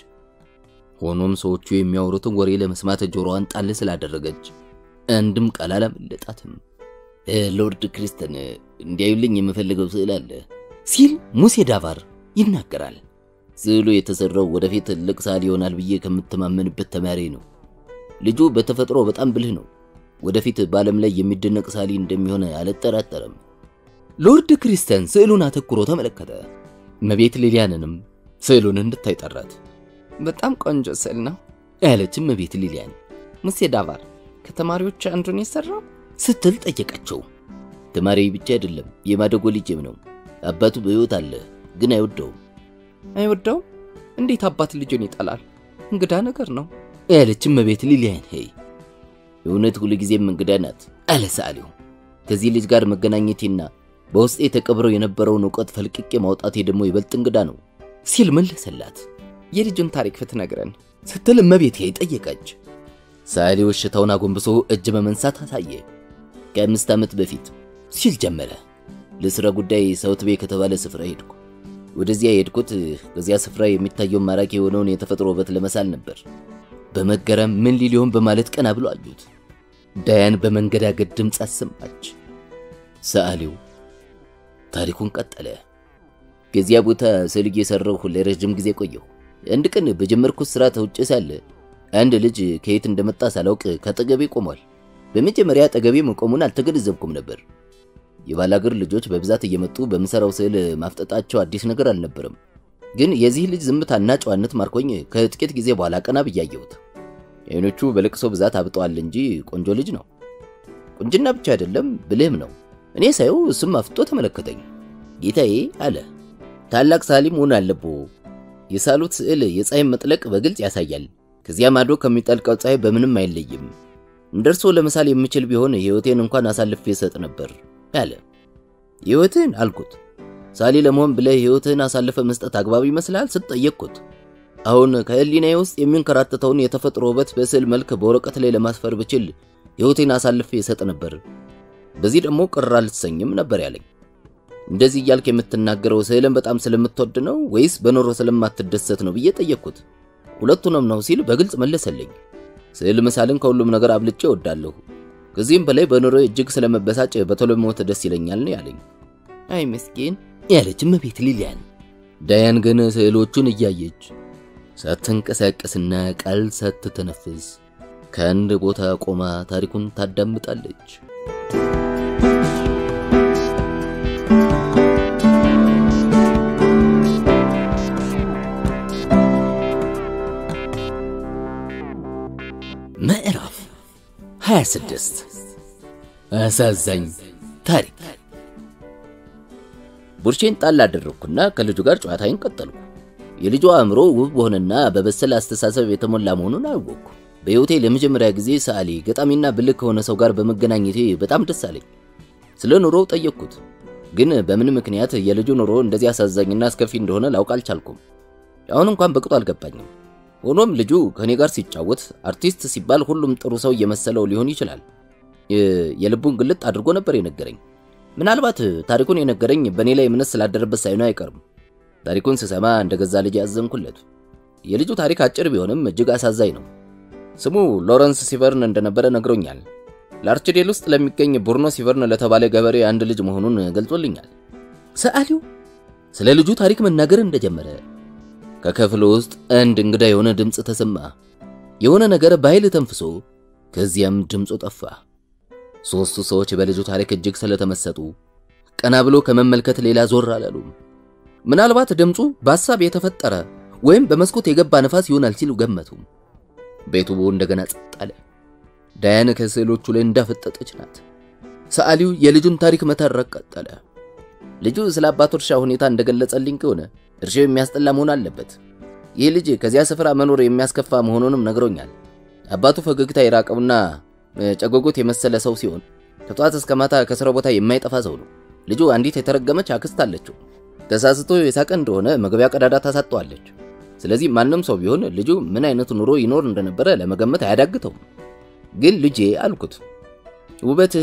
ሆኖም ሰዎቹ የሚያወሩትን ወሬ ለመስማት ጆሮዋን ጣል ስላደረገች አንድም ቃል አላመለጣትም። ሎርድ ክሪስተን እንዲያዩልኝ የምፈልገው ስዕል አለ ሲል ሙሴ ዳቫር ይናገራል። ስዕሉ የተሰራው ወደፊት ትልቅ ሰዓሊ ይሆናል ብዬ ከምተማመንበት ተማሪ ነው። ልጁ በተፈጥሮ በጣም ብልህ ነው። ወደፊት በዓለም ላይ የሚደነቅ ሰዓሊ እንደሚሆን አልጠራጠርም። ሎርድ ክሪስተን ስዕሉን አተኩሮ ተመለከተ። እመቤት ሊሊያንንም ስዕሉን እንድታይ ጠራት። በጣም ቆንጆ ስዕል ነው ያለች እመቤት ሊሊያን ሙሴ ዳቫር ከተማሪዎች አንዱን የሰራው ስትል ጠየቀችው። ተማሪ ብቻ አይደለም የማደጎ ልጅም ነው። አባቱ በሕይወት አለ፣ ግን አይወደውም። አይወደውም? እንዴት አባት ልጁን ይጠላል? እንግዳ ነገር ነው ያለች እመቤት ሊሊያን ሄይ የእውነት ሁልጊዜም እንግዳ ናት አለ ሰዓሊው። ከዚህ ልጅ ጋር መገናኘቴና በውስጤ ተቀብረው የነበረውን እውቀት ፈልቅቄ ማውጣቴ ደግሞ ይበልጥ እንግዳ ነው ሲል መለሰላት። የልጁን ታሪክ ብትነግረን ስትል እመቤት ሄይ ጠየቀች። ሰዓሊው እሽታውን አጎንብሶ እጅ በመንሳት አሳየ። ከአምስት ዓመት በፊት ሲል ጀመረ። ለሥራ ጉዳይ ሳውት ቤይ ከተባለ ስፍራ ሄድኩ። ወደዚያ የሄድኩት ከዚያ ስፍራ የሚታየውን ማራኪ የሆነውን የተፈጥሮ ውበት ለመሳል ነበር። በመገረም ምን ሊሊሆን በማለት ቀና ብሎ አዩት። ዳያን በመንገዳገድ ድምፅ አሰማች። ሰዓሊው ታሪኩን ቀጠለ። ከዚያ ቦታ ስዕል እየሰራሁ ለረጅም ጊዜ ቆየሁ። አንድ ቀን በጀመርኩት ስራ ተውጬ ሳለ አንድ ልጅ ከየት እንደመጣ ሳላውቅ ከአጠገቤ ቆሟል። በመጀመሪያ አጠገቤ መቆሙን አልተገነዘብኩም ነበር። የባላገር ልጆች በብዛት እየመጡ በምሰራው ስዕል ማፍጠጣቸው አዲስ ነገር አልነበረም። ግን የዚህ ልጅ ዝምታና ጨዋነት ማርኮኝ ከጥቂት ጊዜ በኋላ ቀና ብዬ አየሁት። አይኖቹ በለቅሶ ብዛት አብጠዋል እንጂ ቆንጆ ልጅ ነው። ቁንጅና ብቻ አይደለም፣ ብልህም ነው። እኔ ሳየው እሱም አፍጦ ተመለከተኝ። ጌታዬ አለ፣ ታላቅ ሰዓሊ መሆን አለብዎ። የሳሉት ስዕል የፀሐይ መጥለቅ በግልጽ ያሳያል። ከዚያ ማዶ ከሚጠልቀው ፀሐይ በምንም አይለይም። እንደርሶ ለመሳል የምችል ቢሆን ሕይወቴን እንኳን አሳልፌ እሰጥ ነበር አለ። ሕይወትህን አልኩት። ሳሊ ለመሆን ብለህ ሕይወትህን አሳልፈ መስጠት አግባብ ይመስላል ስትጠየቅኩት። አሁን ከህሊናዬ ውስጥ የሚንከራተተውን የተፈጥሮ ውበት በስዕል መልክ በወረቀት ላይ ለማስፈር ብችል ሕይወቴን አሳልፌ እሰጥ ነበር። በዚህ ደግሞ ቅር አልሰኝም ነበር ያለኝ። እንደዚህ እያልክ የምትናገረው ስዕልን በጣም ስለምትወድ ነው ወይስ በኖሮ ስለማትደሰት ነው ብዬ ጠየቅኩት። ሁለቱንም ነው ሲል በግልጽ መለሰልኝ። ስዕል መሳልን ከሁሉም ነገር አብልጬ እወዳለሁ። ከዚህም በላይ በኑሮ እጅግ ስለመበሳጭ በቶሎ ሞት ደስ ይለኛል ነው ያለኝ አይ ምስኪን ያለች እመቤት ሊሊያን። ዳያን ግን ስዕሎቹን እያየች ሳትንቀሳቀስና ቃል ሳትተነፍስ ከአንድ ቦታ ቆማ ታሪኩን ታዳምጣለች። ምዕራፍ 26 አሳዛኝ ታሪክ። ቡርሼን ጣል አደረግኩና ከልጁ ጋር ጨዋታዬን ቀጠልኩ። የልጁ አእምሮ ውብ በሆነና በበሰለ አስተሳሰብ የተሞላ መሆኑን አወቅኩ። በሕይወቴ ለመጀመሪያ ጊዜ ሰዓሊ፣ ገጣሚና ብልህ ከሆነ ሰው ጋር በመገናኘቴ በጣም ደስ አለኝ። ስለ ኑሮው ጠየቅኩት፣ ግን በምን ምክንያት የልጁ ኑሮ እንደዚህ አሳዛኝና አስከፊ እንደሆነ ላውቅ አልቻልኩም። አሁን እንኳን በቅጡ አልገባኝም። ሆኖም ልጁ ከእኔ ጋር ሲጫወት አርቲስት ሲባል ሁሉም ጥሩ ሰው እየመሰለው ሊሆን ይችላል። የልቡን ግልጥ አድርጎ ነበር የነገረኝ። ምናልባት ታሪኩን የነገረኝ በእኔ ላይ እምነት ስላደረበት ሳይሆን አይቀርም። ታሪኩን ስሰማ እንደ ገዛ ልጅ ያዘንኩለት። የልጁ ታሪክ አጭር ቢሆንም እጅግ አሳዛኝ ነው። ስሙ ሎረንስ ሲቨርን እንደነበረ ነግሮኛል። ለአርችዴል ውስጥ ለሚገኝ ቡርኖ ሲቨርን ለተባለ ገበሬ አንድ ልጅ መሆኑን ገልጾልኛል። ሰዓሊው ስለ ልጁ ታሪክ መናገር እንደጀመረ ከክፍሉ ውስጥ አንድ እንግዳ የሆነ ድምፅ ተሰማ። የሆነ ነገር በኃይል ተንፍሶ ከዚያም ድምፁ ጠፋ። ሦስቱ ሰዎች በልጁ ታሪክ እጅግ ስለተመሰጡ ቀና ብሎ ከመመልከት ሌላ ዞር አላሉም። ምናልባት ድምፁ በሐሳብ የተፈጠረ ወይም በመስኮት የገባ ነፋስ ይሆናል ሲሉ ገመቱ። ቤቱ እንደገና ጸጥ አለ። ዳያን ከስዕሎቹ ላይ እንዳፈጠጠች ናት። ሰዓሊው የልጁን ታሪክ መተረክ ቀጠለ። ልጁ ስለ አባቱ እርሻ ሁኔታ እንደገለጸልኝ ከሆነ እርሻው የሚያስጠላ መሆን አለበት። ይህ ልጅ ከዚያ ስፍራ መኖር የሚያስከፋ መሆኑንም ነግሮኛል። አባቱ ፈገግታ የራቀውና ጨጎጎት የመሰለ ሰው ሲሆን ከጧት እስከ ማታ ከስራው ቦታ የማይጠፋ ሰው ነው። ልጁ አንዲት የተረገመች አክስት አለችው። ተሳስቶ የሳቀ እንደሆነ መግቢያ ቀዳዳ ታሳጠዋለች። ስለዚህ ማንም ሰው ቢሆን ልጁ ምን አይነት ኑሮ ይኖር እንደነበረ ለመገመት አያዳግተውም። ግን ልጄ አልኩት፣ ውበትህ፣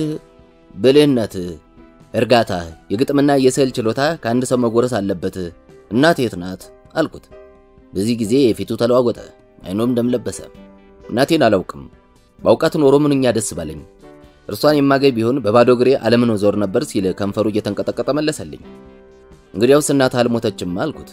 ብልህነትህ፣ እርጋታህ፣ የግጥምና የስዕል ችሎታ ከአንድ ሰው መጎረስ አለበት። እናት የት ናት አልኩት። በዚህ ጊዜ ፊቱ ተለዋወጠ፣ አይኖም ደም ለበሰ። እናቴን አላውቅም፣ ባውቃት ኖሮ ምንኛ ደስ ባለኝ። እርሷን የማገኝ ቢሆን በባዶ እግሬ ዓለምን ዞር ነበር ሲል ከንፈሩ እየተንቀጠቀጠ መለሰልኝ። እንግዲያውስ እናትህ አልሞተችም አልኩት።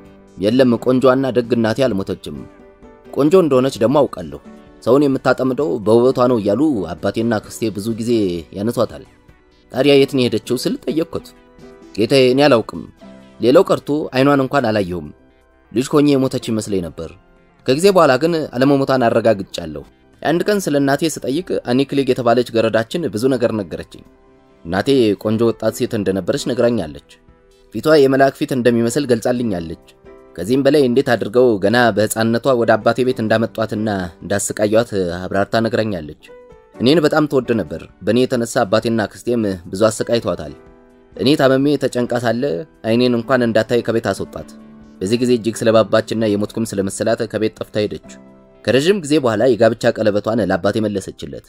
የለም ቆንጆና ደግ እናቴ አልሞተችም። ቆንጆ እንደሆነች ደግሞ አውቃለሁ። ሰውን የምታጠምደው በውበቷ ነው እያሉ አባቴና ክስቴ ብዙ ጊዜ ያነሷታል። ታዲያ የት ነው የሄደችው ስል ጠየቅኩት። ጌታዬ እኔ አላውቅም። ሌላው ቀርቶ አይኗን እንኳን አላየሁም። ልጅ ሆኜ የሞተች ይመስለኝ ነበር። ከጊዜ በኋላ ግን አለመሞቷን አረጋግጫለሁ። የአንድ ቀን ስለ እናቴ ስጠይቅ አኒክሌግ የተባለች ገረዳችን ብዙ ነገር ነገረችኝ። እናቴ ቆንጆ ወጣት ሴት እንደነበረች ነግራኛለች። ፊቷ የመልአክ ፊት እንደሚመስል ገልጻልኛለች። ከዚህም በላይ እንዴት አድርገው ገና በሕፃንነቷ ወደ አባቴ ቤት እንዳመጧትና እንዳሰቃዩት አብራርታ ነግራኛለች። እኔን በጣም ትወድ ነበር። በእኔ የተነሳ አባቴና ክስቴም ብዙ አሰቃይቷታል። እኔ ታመሜ ተጨንቃ ሳለ አይኔን እንኳን እንዳታይ ከቤት አስወጣት። በዚህ ጊዜ እጅግ ስለባባችና የሞትኩም ስለመሰላት ከቤት ጠፍታ ሄደች። ከረዥም ጊዜ በኋላ የጋብቻ ቀለበቷን ለአባቴ መለሰችለት።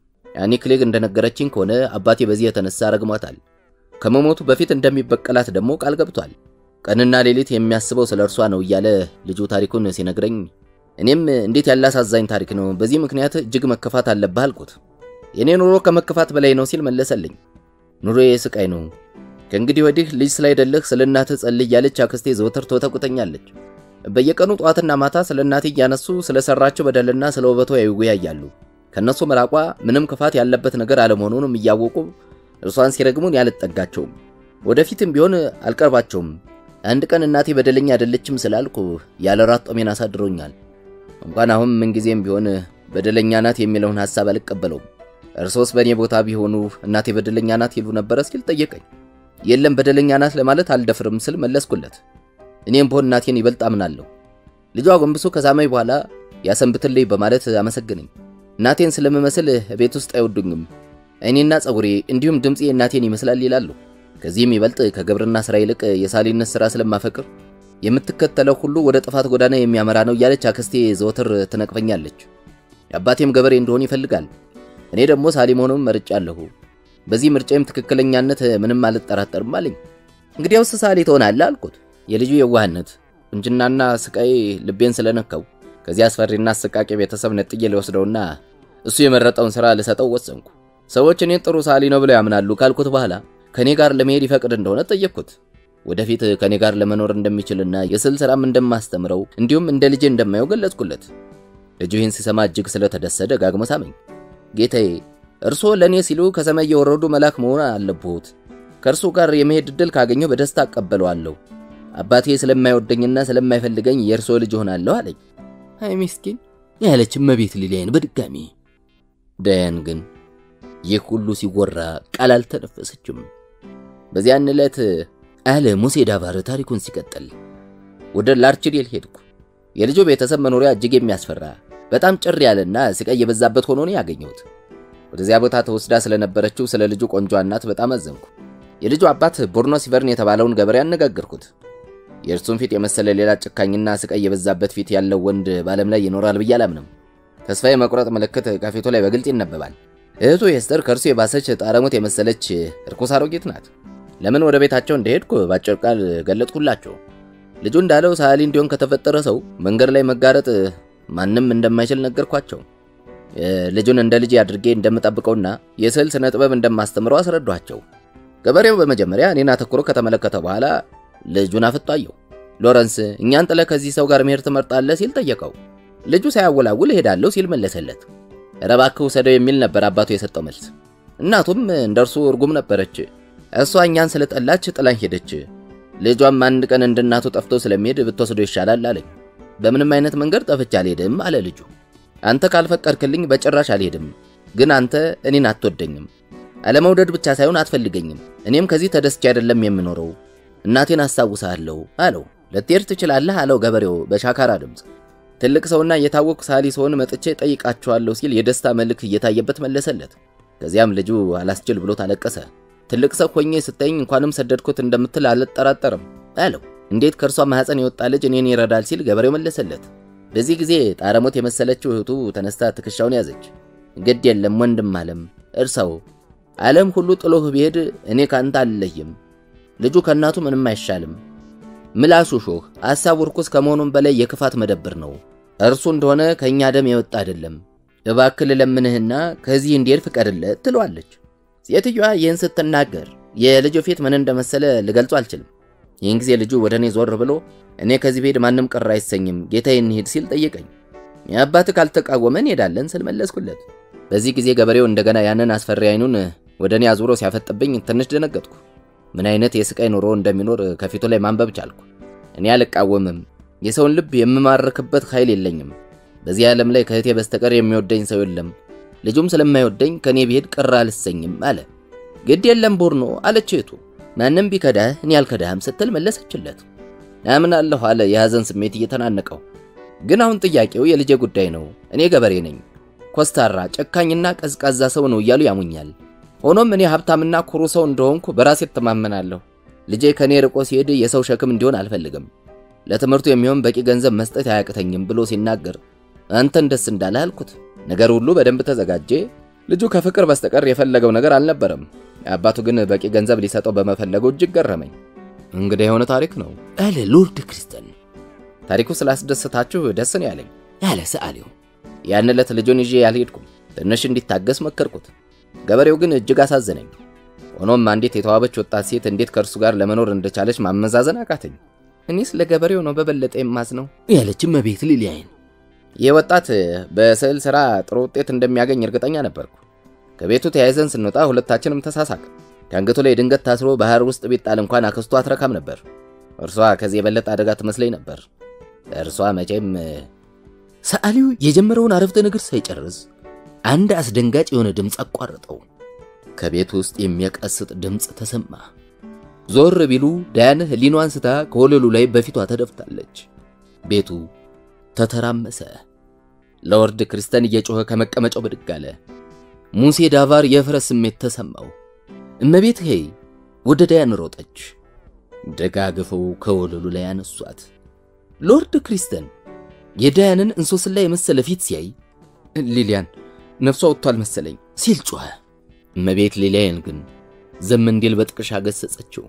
አኒክሌግ እንደነገረችኝ ከሆነ አባቴ በዚህ የተነሳ ረግሟታል። ከመሞቱ በፊት እንደሚበቀላት ደግሞ ቃል ገብቷል። ቀንና ሌሊት የሚያስበው ስለ እርሷ ነው እያለ ልጁ ታሪኩን ሲነግረኝ እኔም እንዴት ያለ አሳዛኝ ታሪክ ነው፣ በዚህ ምክንያት እጅግ መከፋት አለብህ አልኩት። የእኔ ኑሮ ከመከፋት በላይ ነው ሲል መለሰልኝ። ኑሮዬ ስቃይ ነው። ከእንግዲህ ወዲህ ልጅ ስላይደለህ ስለ እናትህ ጸልይ እያለች አክስቴ ዘወትር ትወተቁተኛለች። በየቀኑ ጠዋትና ማታ ስለ እናቴ እያነሱ ስለ ሰራቸው በደልና ስለ ውበቷ ይወያያሉ። ከእነሱ መራቋ ምንም ክፋት ያለበት ነገር አለመሆኑንም እያወቁ እርሷን ሲረግሙን ያልጠጋቸውም፣ ወደፊትም ቢሆን አልቀርባቸውም። አንድ ቀን እናቴ በደለኛ አይደለችም ስላልኩ ያለ ራት ጦሜን አሳድሮኛል። እንኳን አሁን ምንጊዜም ቢሆን በደለኛ ናት የሚለውን ሐሳብ አልቀበለውም። እርሶስ በእኔ ቦታ ቢሆኑ እናቴ በደለኛ ናት ይሉ ነበረ ሲል ጠየቀኝ። የለም በደለኛ ናት ለማለት አልደፍርም ስል መለስኩለት። እኔም ብሆን እናቴን ይበልጥ አምናለሁ። ልጇ ጎንብሶ ከሳመኝ በኋላ ያሰንብትልኝ በማለት አመሰግነኝ። እናቴን ስለምመስል ቤት ውስጥ አይወዱኝም። አይኔና ጸጉሬ እንዲሁም ድምፄ እናቴን ይመስላል ይላሉ። ከዚህም ይበልጥ ከግብርና ስራ ይልቅ የሳሊነት ስራ ስለማፈቅር የምትከተለው ሁሉ ወደ ጥፋት ጎዳና የሚያመራ ነው እያለች አክስቴ ዘወትር ትነቅፈኛለች። የአባቴም ገበሬ እንደሆን ይፈልጋል። እኔ ደግሞ ሳሊ መሆኑን መርጫለሁ። በዚህ ምርጫዬም ትክክለኛነት ምንም አልጠራጠርም አለኝ። እንግዲያውስ ሳሊ ትሆናለህ አልኩት። የልጁ የዋህነት ቁንጅናና ስቃይ ልቤን ስለነካው ከዚህ አስፈሪና አሰቃቂ ቤተሰብ ነጥዬ ልወስደውና እሱ የመረጠውን ሥራ ልሰጠው ወሰንኩ። ሰዎች እኔን ጥሩ ሳሊ ነው ብለው ያምናሉ ካልኩት በኋላ ከኔ ጋር ለመሄድ ይፈቅድ እንደሆነ ጠየቅኩት። ወደፊት ከኔ ጋር ለመኖር እንደሚችልና የስዕል ሥራም እንደማስተምረው እንዲሁም እንደ ልጄ እንደማየው ገለጽኩለት። ልጁ ይህን ሲሰማ እጅግ ስለተደሰተ ደጋግሞ ሳመኝ። ጌታዬ፣ እርስዎ ለእኔ ሲሉ ከሰማይ የወረዱ መልአክ መሆን አለብዎት። ከእርሱ ጋር የመሄድ ዕድል ካገኘሁ በደስታ አቀበለዋለሁ። አባቴ ስለማይወደኝና ስለማይፈልገኝ የእርስዎ ልጅ ሆናለሁ አለኝ። አይ ምስኪን ያለች እመቤት ሊሊያን በድጋሚ ዳያን ግን ይህ ሁሉ ሲወራ ቃል አልተነፈሰችም። በዚያን ዕለት አለ ሙሴ ዳባር ታሪኩን ሲቀጥል ወደ ላርችዴል ሄድኩ። የልጁ ቤተሰብ መኖሪያ እጅግ የሚያስፈራ በጣም ጭር ያለና ስቃይ የበዛበት ሆኖ ነው ያገኘሁት። ወደዚያ ቦታ ተወስዳ ስለነበረችው ስለ ልጁ ቆንጆ እናት በጣም አዘንኩ። የልጁ አባት ቦርኖ ሲቨርን የተባለውን ገበሬ አነጋገርኩት። የእርሱን ፊት የመሰለ ሌላ ጭካኝና ስቃይ የበዛበት ፊት ያለው ወንድ በዓለም ላይ ይኖራል ብዬ አላምንም። ተስፋ የመቁረጥ ምልክት ከፊቱ ላይ በግልጽ ይነበባል። እህቱ ኤስተር ከእርሱ የባሰች ጣረሙት የመሰለች እርኩስ አሮጊት ናት። ለምን ወደ ቤታቸው እንደሄድኩ ባጭር ቃል ገለጥኩላቸው። ልጁ እንዳለው ሰዓሊ እንዲሆን ከተፈጠረ ሰው መንገድ ላይ መጋረጥ ማንም እንደማይችል ነገርኳቸው። ልጁን እንደ ልጅ አድርጌ እንደምጠብቀውና የስዕል ስነ ጥበብ እንደማስተምረው አስረዷቸው። ገበሬው በመጀመሪያ እኔን አተኩሮ ከተመለከተ በኋላ ልጁን አፍጧየው። ሎረንስ እኛን ጥለህ ከዚህ ሰው ጋር መሄድ ትመርጣለህ ሲል ጠየቀው። ልጁ ሳያወላውል እሄዳለሁ ሲል መለሰለት። ኧረ እባክህ ውሰደው የሚል ነበር አባቱ የሰጠው መልስ። እናቱም እንደርሱ እርጉም ነበረች። እሷ እኛን ስለጠላች ጥላኝ ሄደች። ልጇም አንድ ቀን እንደ እናቱ ጠፍቶ ስለሚሄድ ብትወስዶ ይሻላል አለኝ። በምንም አይነት መንገድ ጠፍቼ አልሄድም አለ ልጁ። አንተ ካልፈቀድክልኝ በጭራሽ አልሄድም። ግን አንተ እኔን አትወደኝም። አለመውደድ ብቻ ሳይሆን አትፈልገኝም። እኔም ከዚህ ተደስቼ አይደለም የምኖረው። እናቴን አስታውሳለሁ አለው። ልትሄድ ትችላለህ አለው ገበሬው በሻካራ ድምፅ። ትልቅ ሰውና የታወቁ ሳሊ ሰውን መጥቼ ጠይቃቸዋለሁ ሲል የደስታ መልክ እየታየበት መለሰለት። ከዚያም ልጁ አላስችል ብሎት አለቀሰ። ትልቅ ሰው ሆኜ ስታይኝ እንኳንም ሰደድኩት እንደምትል አልጠራጠርም አለው። እንዴት ከእርሷ ማህፀን የወጣ ልጅ እኔን ይረዳል ሲል ገበሬው መለሰለት። በዚህ ጊዜ ጣረሞት የመሰለችው እህቱ ተነስታ ትከሻውን ያዘች። ግድ የለም ወንድም አለም እርሳው ዓለም ሁሉ ጥሎህ ቢሄድ እኔ ካንተ አልለይም። ልጁ ከእናቱ ምንም አይሻልም። ምላሱ ሾህ፣ ሐሳቡ ርኩስ ከመሆኑም በላይ የክፋት መደብር ነው። እርሱ እንደሆነ ከእኛ ደም የወጣ አይደለም። እባክህ ልለምንህና ከዚህ እንዲሄድ ፍቀድለት ትለዋለች። ሴትዮዋ ይህን ስትናገር የልጁ ፊት ምን እንደመሰለ ልገልጹ አልችልም። ይህን ጊዜ ልጁ ወደ እኔ ዞር ብሎ እኔ ከዚህ ብሄድ ማንም ቅር አይሰኝም፣ ጌታዬ እንሂድ ሲል ጠየቀኝ። የአባትህ ካልተቃወመ እንሄዳለን ስል መለስኩለት። በዚህ ጊዜ ገበሬው እንደገና ያንን አስፈሪ አይኑን ወደ እኔ አዙሮ ሲያፈጥብኝ ትንሽ ደነገጥኩ። ምን አይነት የስቃይ ኑሮ እንደሚኖር ከፊቱ ላይ ማንበብ ቻልኩ። እኔ አልቃወምም፣ የሰውን ልብ የምማርክበት ኃይል የለኝም። በዚህ ዓለም ላይ ከእህቴ በስተቀር የሚወደኝ ሰው የለም። ልጁም ስለማይወደኝ ከእኔ ብሄድ ቅር አልሰኝም አለ። ግድ የለም ቦርኖ አለች እህቱ። ማንም ቢከዳህ እኔ አልከዳህም ስትል መለሰችለት። አምናለሁ አለ የሐዘን ስሜት እየተናነቀው። ግን አሁን ጥያቄው የልጄ ጉዳይ ነው። እኔ ገበሬ ነኝ። ኮስታራ ጨካኝና ቀዝቃዛ ሰው ነው እያሉ ያሙኛል። ሆኖም እኔ ሀብታምና ኩሩ ሰው እንደሆንኩ በራሴ እተማመናለሁ። ልጄ ከኔ ርቆ ሲሄድ የሰው ሸክም እንዲሆን አልፈልግም። ለትምህርቱ የሚሆን በቂ ገንዘብ መስጠት አያቅተኝም ብሎ ሲናገር አንተን ደስ እንዳለ አልኩት። ነገር ሁሉ በደንብ ተዘጋጀ። ልጁ ከፍቅር በስተቀር የፈለገው ነገር አልነበረም። አባቱ ግን በቂ ገንዘብ ሊሰጠው በመፈለጉ እጅግ ገረመኝ። እንግዲህ የሆነ ታሪክ ነው አለ ሎርድ ክሪስተን። ታሪኩ ስላስደሰታችሁ ደስ ነው ያለኝ አለ ሰዓሊው። ያን ዕለት ልጁን ይዤ ያልሄድኩም ትንሽ እንዲታገስ መከርኩት። ገበሬው ግን እጅግ አሳዘነኝ። ሆኖም አንዲት የተዋበች ወጣት ሴት እንዴት ከእርሱ ጋር ለመኖር እንደቻለች ማመዛዘን አቃተኝ። እኔስ ለገበሬው ነው በበለጠ የማዝነው ያለች እመቤት ሊሊያን። ይህ ወጣት በስዕል ሥራ ጥሩ ውጤት እንደሚያገኝ እርግጠኛ ነበርኩ። ከቤቱ ተያይዘን ስንወጣ ሁለታችንም ተሳሳቅ። ከአንገቱ ላይ ድንገት ታስሮ ባህር ውስጥ ቢጣል እንኳን አክስቱ አትረካም ነበር። እርሷ ከዚህ የበለጠ አደጋ ትመስለኝ ነበር። እርሷ መቼም ሰዓሊው የጀመረውን አረፍተ ነገር ሳይጨርስ አንድ አስደንጋጭ የሆነ ድምፅ አቋረጠው። ከቤት ውስጥ የሚያቀስጥ ድምፅ ተሰማ። ዞር ቢሉ ዳያን ህሊኗ አንስታ ከወለሉ ላይ በፊቷ ተደፍታለች። ቤቱ ተተራመሰ። ለወርድ ክርስተን እየጮኸ ከመቀመጫው ብድግ አለ። ሙሴ ዳቫር የፍረት ስሜት ተሰማው። እመቤት ሄይ ወደ ዳያን ሮጠች። ደጋግፈው ከወለሉ ላይ አነሷት። ሎርድ ክሪስተን የዳያንን እንሶስላ የመሰለ ፊት ሲያይ ሊሊያን ነፍሷ ወጥቷል መሰለኝ ሲል ጮኸ። እመቤት ሊሊያን ግን ዝም እንዲል በጥቅሻ ገሰጸችው።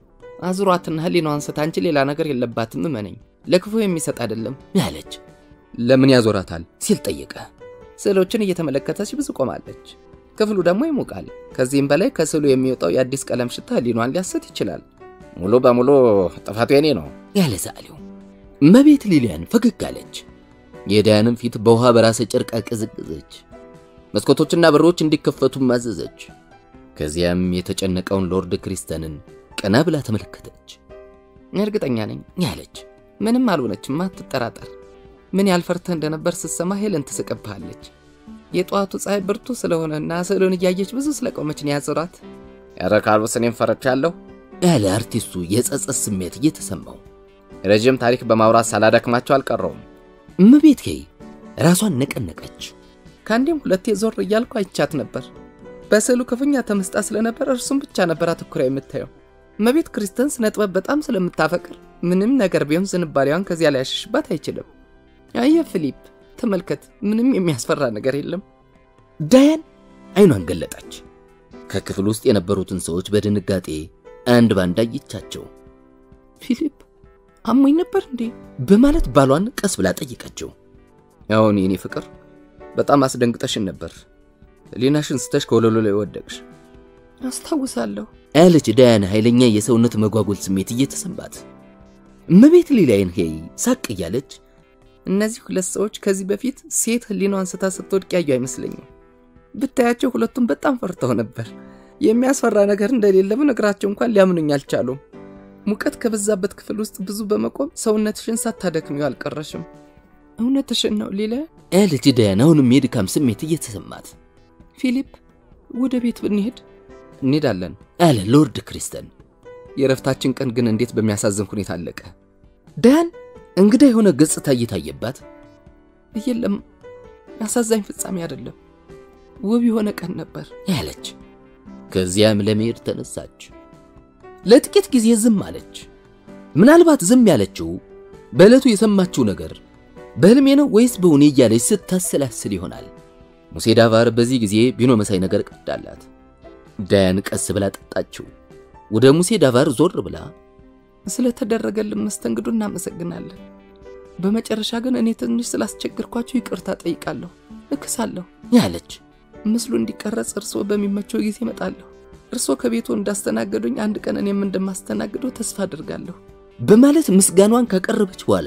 አዙሯትና ህሊናዋን አንስታ አንቺ ሌላ ነገር የለባትም እመነኝ፣ ለክፉ የሚሰጥ አይደለም ያለች ለምን ያዞራታል ሲል ጠየቀ። ስዕሎችን እየተመለከተች ብዙ ቆማለች። ክፍሉ ደግሞ ይሞቃል። ከዚህም በላይ ከስዕሉ የሚወጣው የአዲስ ቀለም ሽታ ህሊኗን ሊያስት ይችላል። ሙሉ በሙሉ ጥፋቱ የኔ ነው ያለ ሰዓሊው። እመቤት ሊሊያን ፈገግ አለች። የዳያንም ፊት በውሃ በራሰ ጨርቅ አቀዘቀዘች። መስኮቶችና በሮች እንዲከፈቱ ማዘዘች። ከዚያም የተጨነቀውን ሎርድ ክሪስተንን ቀና ብላ ተመለከተች። እርግጠኛ ነኝ ያለች ምንም አልሆነችም፣ አትጠራጠር። ምን ያህል ፈርተህ እንደነበር ስትሰማ ሄለን ትስቅብሃለች። የጠዋቱ ፀሐይ ብርቱ ስለሆነና ስዕሉን እያየች ብዙ ስለቆመች ነው ያዞራት። ኧረ ካልቡስ እኔም ፈርቻለሁ ያለ አርቲስቱ የጸጸት ስሜት እየተሰማው ረዥም ታሪክ በማውራት ሳላደክማቸው አልቀረውም። እመቤት ኬይ ራሷን ነቀነቀች። ከአንዴም ሁለቴ ዞር እያልኩ አይቻት ነበር። በስዕሉ ክፉኛ ተመስጣ ስለነበር እርሱም ብቻ ነበር አትኩራ የምታየው። እመቤት ክሪስተን ስነ ጥበብ በጣም ስለምታፈቅር ምንም ነገር ቢሆን ዝንባሌዋን ከዚያ ላይ ያሸሽባት አይችልም። አየ ፊሊፕ ተመልከት፣ ምንም የሚያስፈራ ነገር የለም። ዳያን አይኗን ገለጠች። ከክፍል ውስጥ የነበሩትን ሰዎች በድንጋጤ አንድ ባንድ አየቻቸው። ፊሊፕ አሞኝ ነበር እንዴ? በማለት ባሏን ቀስ ብላ ጠየቀችው። አሁን የኔ ፍቅር በጣም አስደንግጠሽን ነበር። ሊናሽን ስተሽ ከወለሉ ላይ ወደቅሽ። አስታውሳለሁ አለች ዳያን ኃይለኛ የሰውነት መጓጎል ስሜት እየተሰማት። እመቤት ሊሊያን ሄይ ሳቅ እያለች እነዚህ ሁለት ሰዎች ከዚህ በፊት ሴት ህሊናዋን ስታ ስትወድቅ ያዩ አይመስለኝም። ብታያቸው ሁለቱም በጣም ፈርተው ነበር። የሚያስፈራ ነገር እንደሌለ ብነግራቸው እንኳን ሊያምኑኝ አልቻሉም። ሙቀት ከበዛበት ክፍል ውስጥ ብዙ በመቆም ሰውነትሽን ሳታደክሚው አልቀረሽም። እውነትሽን ነው ሊለ አለች ዳያን አሁንም የድካም ስሜት እየተሰማት። ፊሊፕ ወደ ቤት ብንሄድ እንሄዳለን አለ ሎርድ ክሪስተን። የእረፍታችን ቀን ግን እንዴት በሚያሳዝን ሁኔታ አለቀ። ዳያን እንግዳ የሆነ ገጽታ እየታየባት የለም አሳዛኝ ፍጻሜ አይደለም፣ ውብ የሆነ ቀን ነበር ያለች። ከዚያም ለመሄድ ተነሳች። ለጥቂት ጊዜ ዝም አለች። ምናልባት ዝም ያለችው በዕለቱ የሰማችው ነገር በህልሜ ነው ወይስ በእውኔ እያለች ስታሰላስል ይሆናል። ሙሴ ዳቫር በዚህ ጊዜ ቢኖ መሳይ ነገር ቀዳላት። ዳያን ቀስ ብላ ጠጣችው። ወደ ሙሴ ዳቫር ዞር ብላ ስለተደረገልን መስተንግዶ እናመሰግናለን። በመጨረሻ ግን እኔ ትንሽ ስላስቸግርኳችሁ ይቅርታ ጠይቃለሁ፣ እክሳለሁ ያለች ምስሉ እንዲቀረጽ እርስዎ በሚመቸው ጊዜ እመጣለሁ። እርስዎ ከቤቱ እንዳስተናገዱኝ አንድ ቀን እኔም እንደማስተናግደው ተስፋ አድርጋለሁ በማለት ምስጋኗን ካቀረበች በኋላ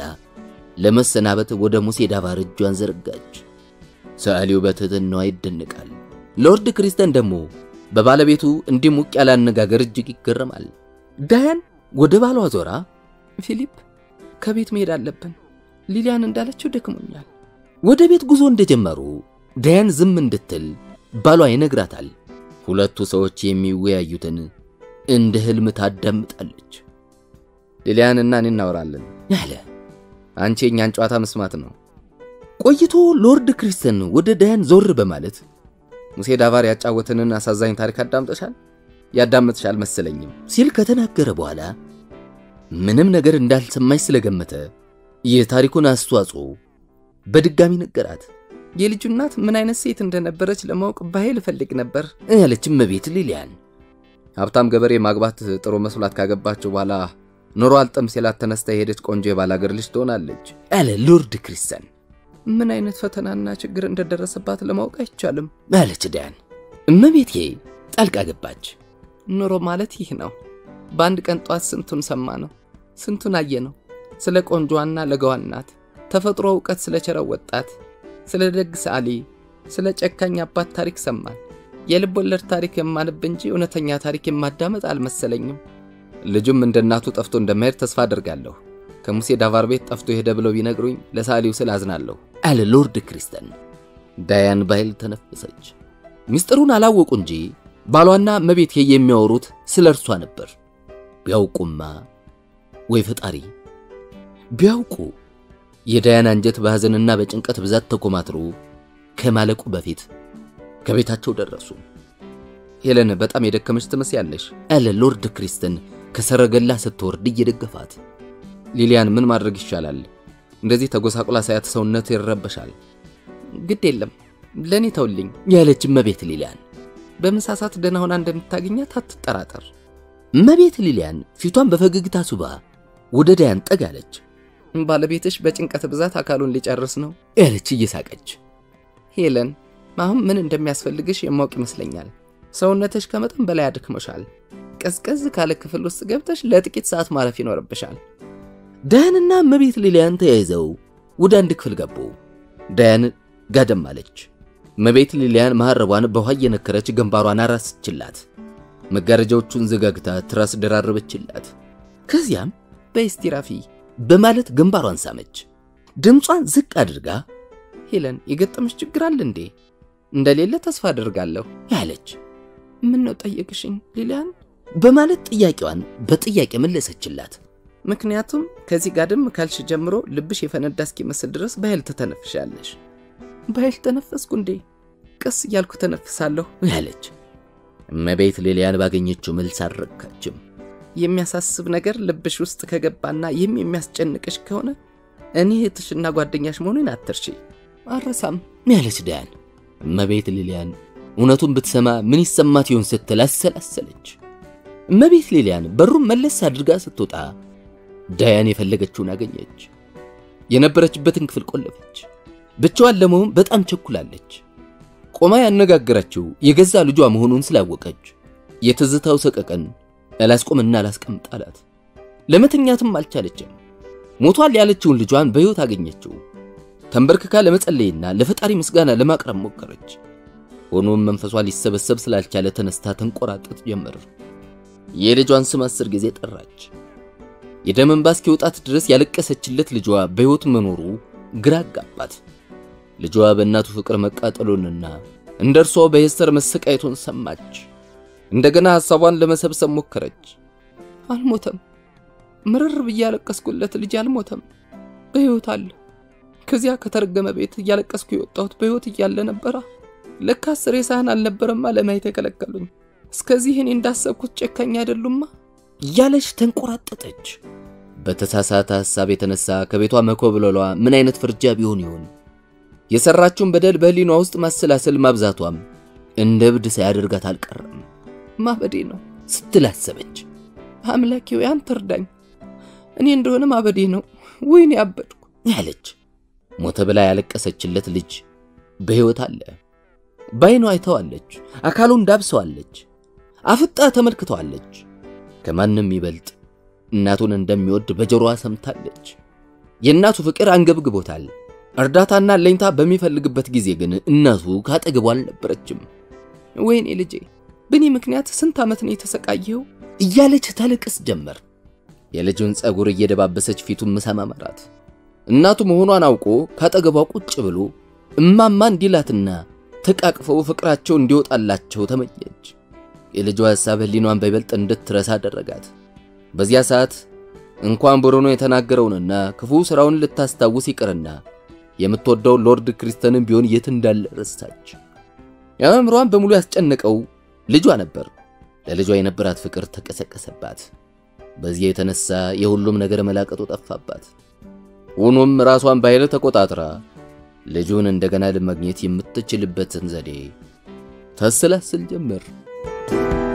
ለመሰናበት ወደ ሙሴ ዳቫር እጇን ዘረጋች። ሰዓሊው በትህትናዋ ይደንቃል። ሎርድ ክሪስተን ደግሞ በባለቤቱ እንዲህ ሞቅ ያለ አነጋገር እጅግ ይገረማል። ዳያን ወደ ባሏ ዞራ ፊሊፕ ከቤት መሄድ አለብን፣ ሊሊያን እንዳለችው ደክሞኛል። ወደ ቤት ጉዞ እንደጀመሩ ዳያን ዝም እንድትል ባሏ ይነግራታል። ሁለቱ ሰዎች የሚወያዩትን እንደ ህልም ታዳምጣለች። ሊሊያን እና እኔ እናወራለን ያለ አንቺ የእኛን ጨዋታ መስማት ነው። ቆይቶ ሎርድ ክሪስተን ወደ ዳያን ዞር በማለት ሙሴ ዳቫር ያጫወትንን አሳዛኝ ታሪክ አዳምጠሻል? ያዳምጥሽ አልመሰለኝም ሲል ከተናገረ በኋላ ምንም ነገር እንዳልሰማች ስለገመተ የታሪኩን አስተዋጽኦ በድጋሚ ነገራት። የልጁ እናት ምን አይነት ሴት እንደነበረች ለማወቅ በኃይል እፈልግ ነበር ያለች እመቤት ሊሊያን ሀብታም ገበሬ ማግባት ጥሩ መስሏት ካገባቸው በኋላ ኑሮ አልጠም ሲላት ተነስታ የሄደች ቆንጆ የባላገር ልጅ ትሆናለች አለ ሎርድ ክሪስተን። ምን አይነት ፈተናና ችግር እንደደረሰባት ለማወቅ አይቻልም አለች ዳያን። እመቤቴ ጣልቃ ገባች። ኑሮ ማለት ይህ ነው። በአንድ ቀን ጧት ስንቱን ሰማ ነው፣ ስንቱን አየ ነው። ስለ ቆንጆዋና ለጋዋ እናት፣ ተፈጥሮ እውቀት ስለቸረው ወጣት፣ ስለ ደግ ሰዓሊ፣ ስለ ጨካኝ አባት ታሪክ ሰማን። የልብ ወለድ ታሪክ የማንብ እንጂ እውነተኛ ታሪክ የማዳመጥ አልመሰለኝም። ልጁም እንደ እናቱ ጠፍቶ እንደማሄድ ተስፋ አድርጋለሁ። ከሙሴ ዳቫር ቤት ጠፍቶ ሄደ ብለው ቢነግሩኝ ለሰዓሊው ስል አዝናለሁ አለ ሎርድ ክሪስተን። ዳያን ባይል ተነፈሰች። ሚስጥሩን አላወቁ እንጂ ባሏና እመቤቴ የሚያወሩት ስለ እርሷ ነበር። ቢያውቁማ ወይ ፈጣሪ ቢያውቁ የዳያን አንጀት በሐዘንና በጭንቀት ብዛት ተኮማትሮ ከማለቁ በፊት ከቤታቸው ደረሱ። ሄለን በጣም የደከመች ትመስያለሽ አለ ሎርድ ክሪስተን ከሰረገላ ስትወርድ እየደገፋት። ሊሊያን ምን ማድረግ ይሻላል? እንደዚህ ተጎሳቁላ ሳያት ሰውነት ይረበሻል። ግድ የለም ለእኔ ተውልኝ ያለች እመቤት ሊሊያን በመሳሳት ደህና ሆና እንደምታገኛት አትጠራጠር። እመቤት ሊሊያን ፊቷን በፈገግታ ሱባ ወደ ዳያን ጠጋለች። ባለቤትሽ በጭንቀት ብዛት አካሉን ሊጨርስ ነው ያለች እየሳቀች። ሄለን፣ አሁን ምን እንደሚያስፈልግሽ የማውቅ ይመስለኛል። ሰውነትሽ ከመጠን በላይ አድክሞሻል። ቀዝቀዝ ካለ ክፍል ውስጥ ገብተሽ ለጥቂት ሰዓት ማረፍ ይኖርብሻል። ዳያንና እመቤት ሊሊያን ተያይዘው ወደ አንድ ክፍል ገቡ። ዳያን ጋደም አለች። እመቤት ሊሊያን መሐረቧን በውሃ እየነከረች ግንባሯን አራስችላት። መጋረጃዎቹን ዘጋግታ ትራስ ደራረበችላት። ከዚያም በስቲ ረፊ በማለት ግንባሯን ሳመች። ድምጿን ዝቅ አድርጋ ሄለን፣ የገጠመሽ ችግር አለ እንዴ? እንደሌለ ተስፋ አድርጋለሁ ያለች ምን ነው ጠየቅሽኝ ሊሊያን? በማለት ጥያቄዋን በጥያቄ መለሰችላት። ምክንያቱም ከዚህ ጋደም ካልሽ ጀምሮ ልብሽ የፈነዳ እስኪመስል ድረስ በኃይል ትተነፍሻለሽ። በኃይል ተነፈስኩ እንዴ? ቀስ እያልኩ ተነፍሳለሁ ያለች እመቤት ሊሊያን ባገኘችው መልስ አልረካችም። የሚያሳስብ ነገር ልብሽ ውስጥ ከገባና ይህም የሚያስጨንቅሽ ከሆነ እኔ እህትሽና ጓደኛሽ መሆኑን አትርሺ። አረሳም ያለች ዳያን እመቤት ሊሊያን እውነቱን ብትሰማ ምን ይሰማት ይሆን ስትል አሰላሰለች። እመቤት ሊሊያን በሩን መለስ አድርጋ ስትወጣ ዳያን የፈለገችውን አገኘች። የነበረችበትን ክፍል ቆለፈች። ብቻዋን ለመሆን በጣም ቸኩላለች። ቆማ ያነጋገረችው የገዛ ልጇ መሆኑን ስላወቀች የትዝታው ሰቀቀን አላስቆምና አላስቀምጥ አላት። ለመተኛትም አልቻለችም። ሞቷል ያለችውን ልጇን በሕይወት አገኘችው። ተንበርክካ ለመጸለይና ለፈጣሪ ምስጋና ለማቅረብ ሞከረች። ሆኖም መንፈሷ ሊሰበሰብ ስላልቻለ ተነስታ ተንቆራጠጥ ጀመር። የልጇን ስም አስር ጊዜ ጠራች። የደም እንባ እስኪወጣት ድረስ ያለቀሰችለት ልጇ በሕይወት መኖሩ ግራ አጋባት። ልጇ በእናቱ ፍቅር መቃጠሉንና እንደ እርሷ በሄስተር መሰቃየቱን ሰማች። እንደገና ሐሳቧን ለመሰብሰብ ሞከረች። አልሞተም። ምርር ብዬ ያለቀስኩለት ልጅ አልሞተም፣ በሕይወት አለ። ከዚያ ከተረገመ ቤት እያለቀስኩ የወጣሁት በሕይወት እያለ ነበራ። ለካስ ሬሳህን አልነበረማ ለማየት የከለከሉኝ። እስከዚህ እኔ እንዳሰብኩት ጨካኝ አይደሉማ እያለች ተንቆራጠጠች። በተሳሳተ ሐሳብ የተነሳ ከቤቷ መኮብለሏ ምን አይነት ፍርጃ ቢሆን ይሆን? የሰራችውን በደል በህሊኗ ውስጥ ማሰላሰል ማብዛቷም እንደ እብድ ሳያደርጋት አልቀረም ማበዴ ነው ስትል አሰበች። አምላኬ ሆይ አንተ እርዳኝ። እኔ እንደሆነ ማበዴ ነው። ወይኔ አበድኩ ያለች ሞተ ብላ ያለቀሰችለት ልጅ በሕይወት አለ። ባይኗ አይተዋለች። አካሉን ዳብሰዋለች። አፍጣ ተመልክተዋለች። ከማንም ይበልጥ እናቱን እንደሚወድ በጆሮዋ ሰምታለች። የእናቱ ፍቅር አንገብግቦታል። እርዳታና ለኝታ በሚፈልግበት ጊዜ ግን እናቱ ካጠገቧ አልነበረችም። ወይኔ ልጄ፣ በእኔ ምክንያት ስንት ዓመት ነው የተሰቃየው እያለች ታለቅስ ጀመር። የልጁን ጸጉር እየደባበሰች ፊቱን መሰማመራት። እናቱ መሆኗን አውቆ ካጠገቧ ቁጭ ብሎ እማማ እንዲላትና ተቃቅፈው ፍቅራቸው እንዲወጣላቸው ተመኘች። የልጇ ሐሳብ ህሊኗን በይበልጥ እንድትረሳ አደረጋት። በዚያ ሰዓት እንኳን ብሩኖ የተናገረውንና ክፉ ሥራውን ልታስታውስ ይቅርና የምትወደው ሎርድ ክሪስተንን ቢሆን የት እንዳለ ረሳች። የአእምሯን በሙሉ ያስጨነቀው ልጇ ነበር። ለልጇ የነበራት ፍቅር ተቀሰቀሰባት። በዚያ የተነሳ የሁሉም ነገር መላቀጡ ጠፋባት። ሆኖም ራሷን በኃይል ተቆጣጥራ ልጁን እንደገና ለማግኘት የምትችልበትን ዘዴ ታሰላስል ጀመር።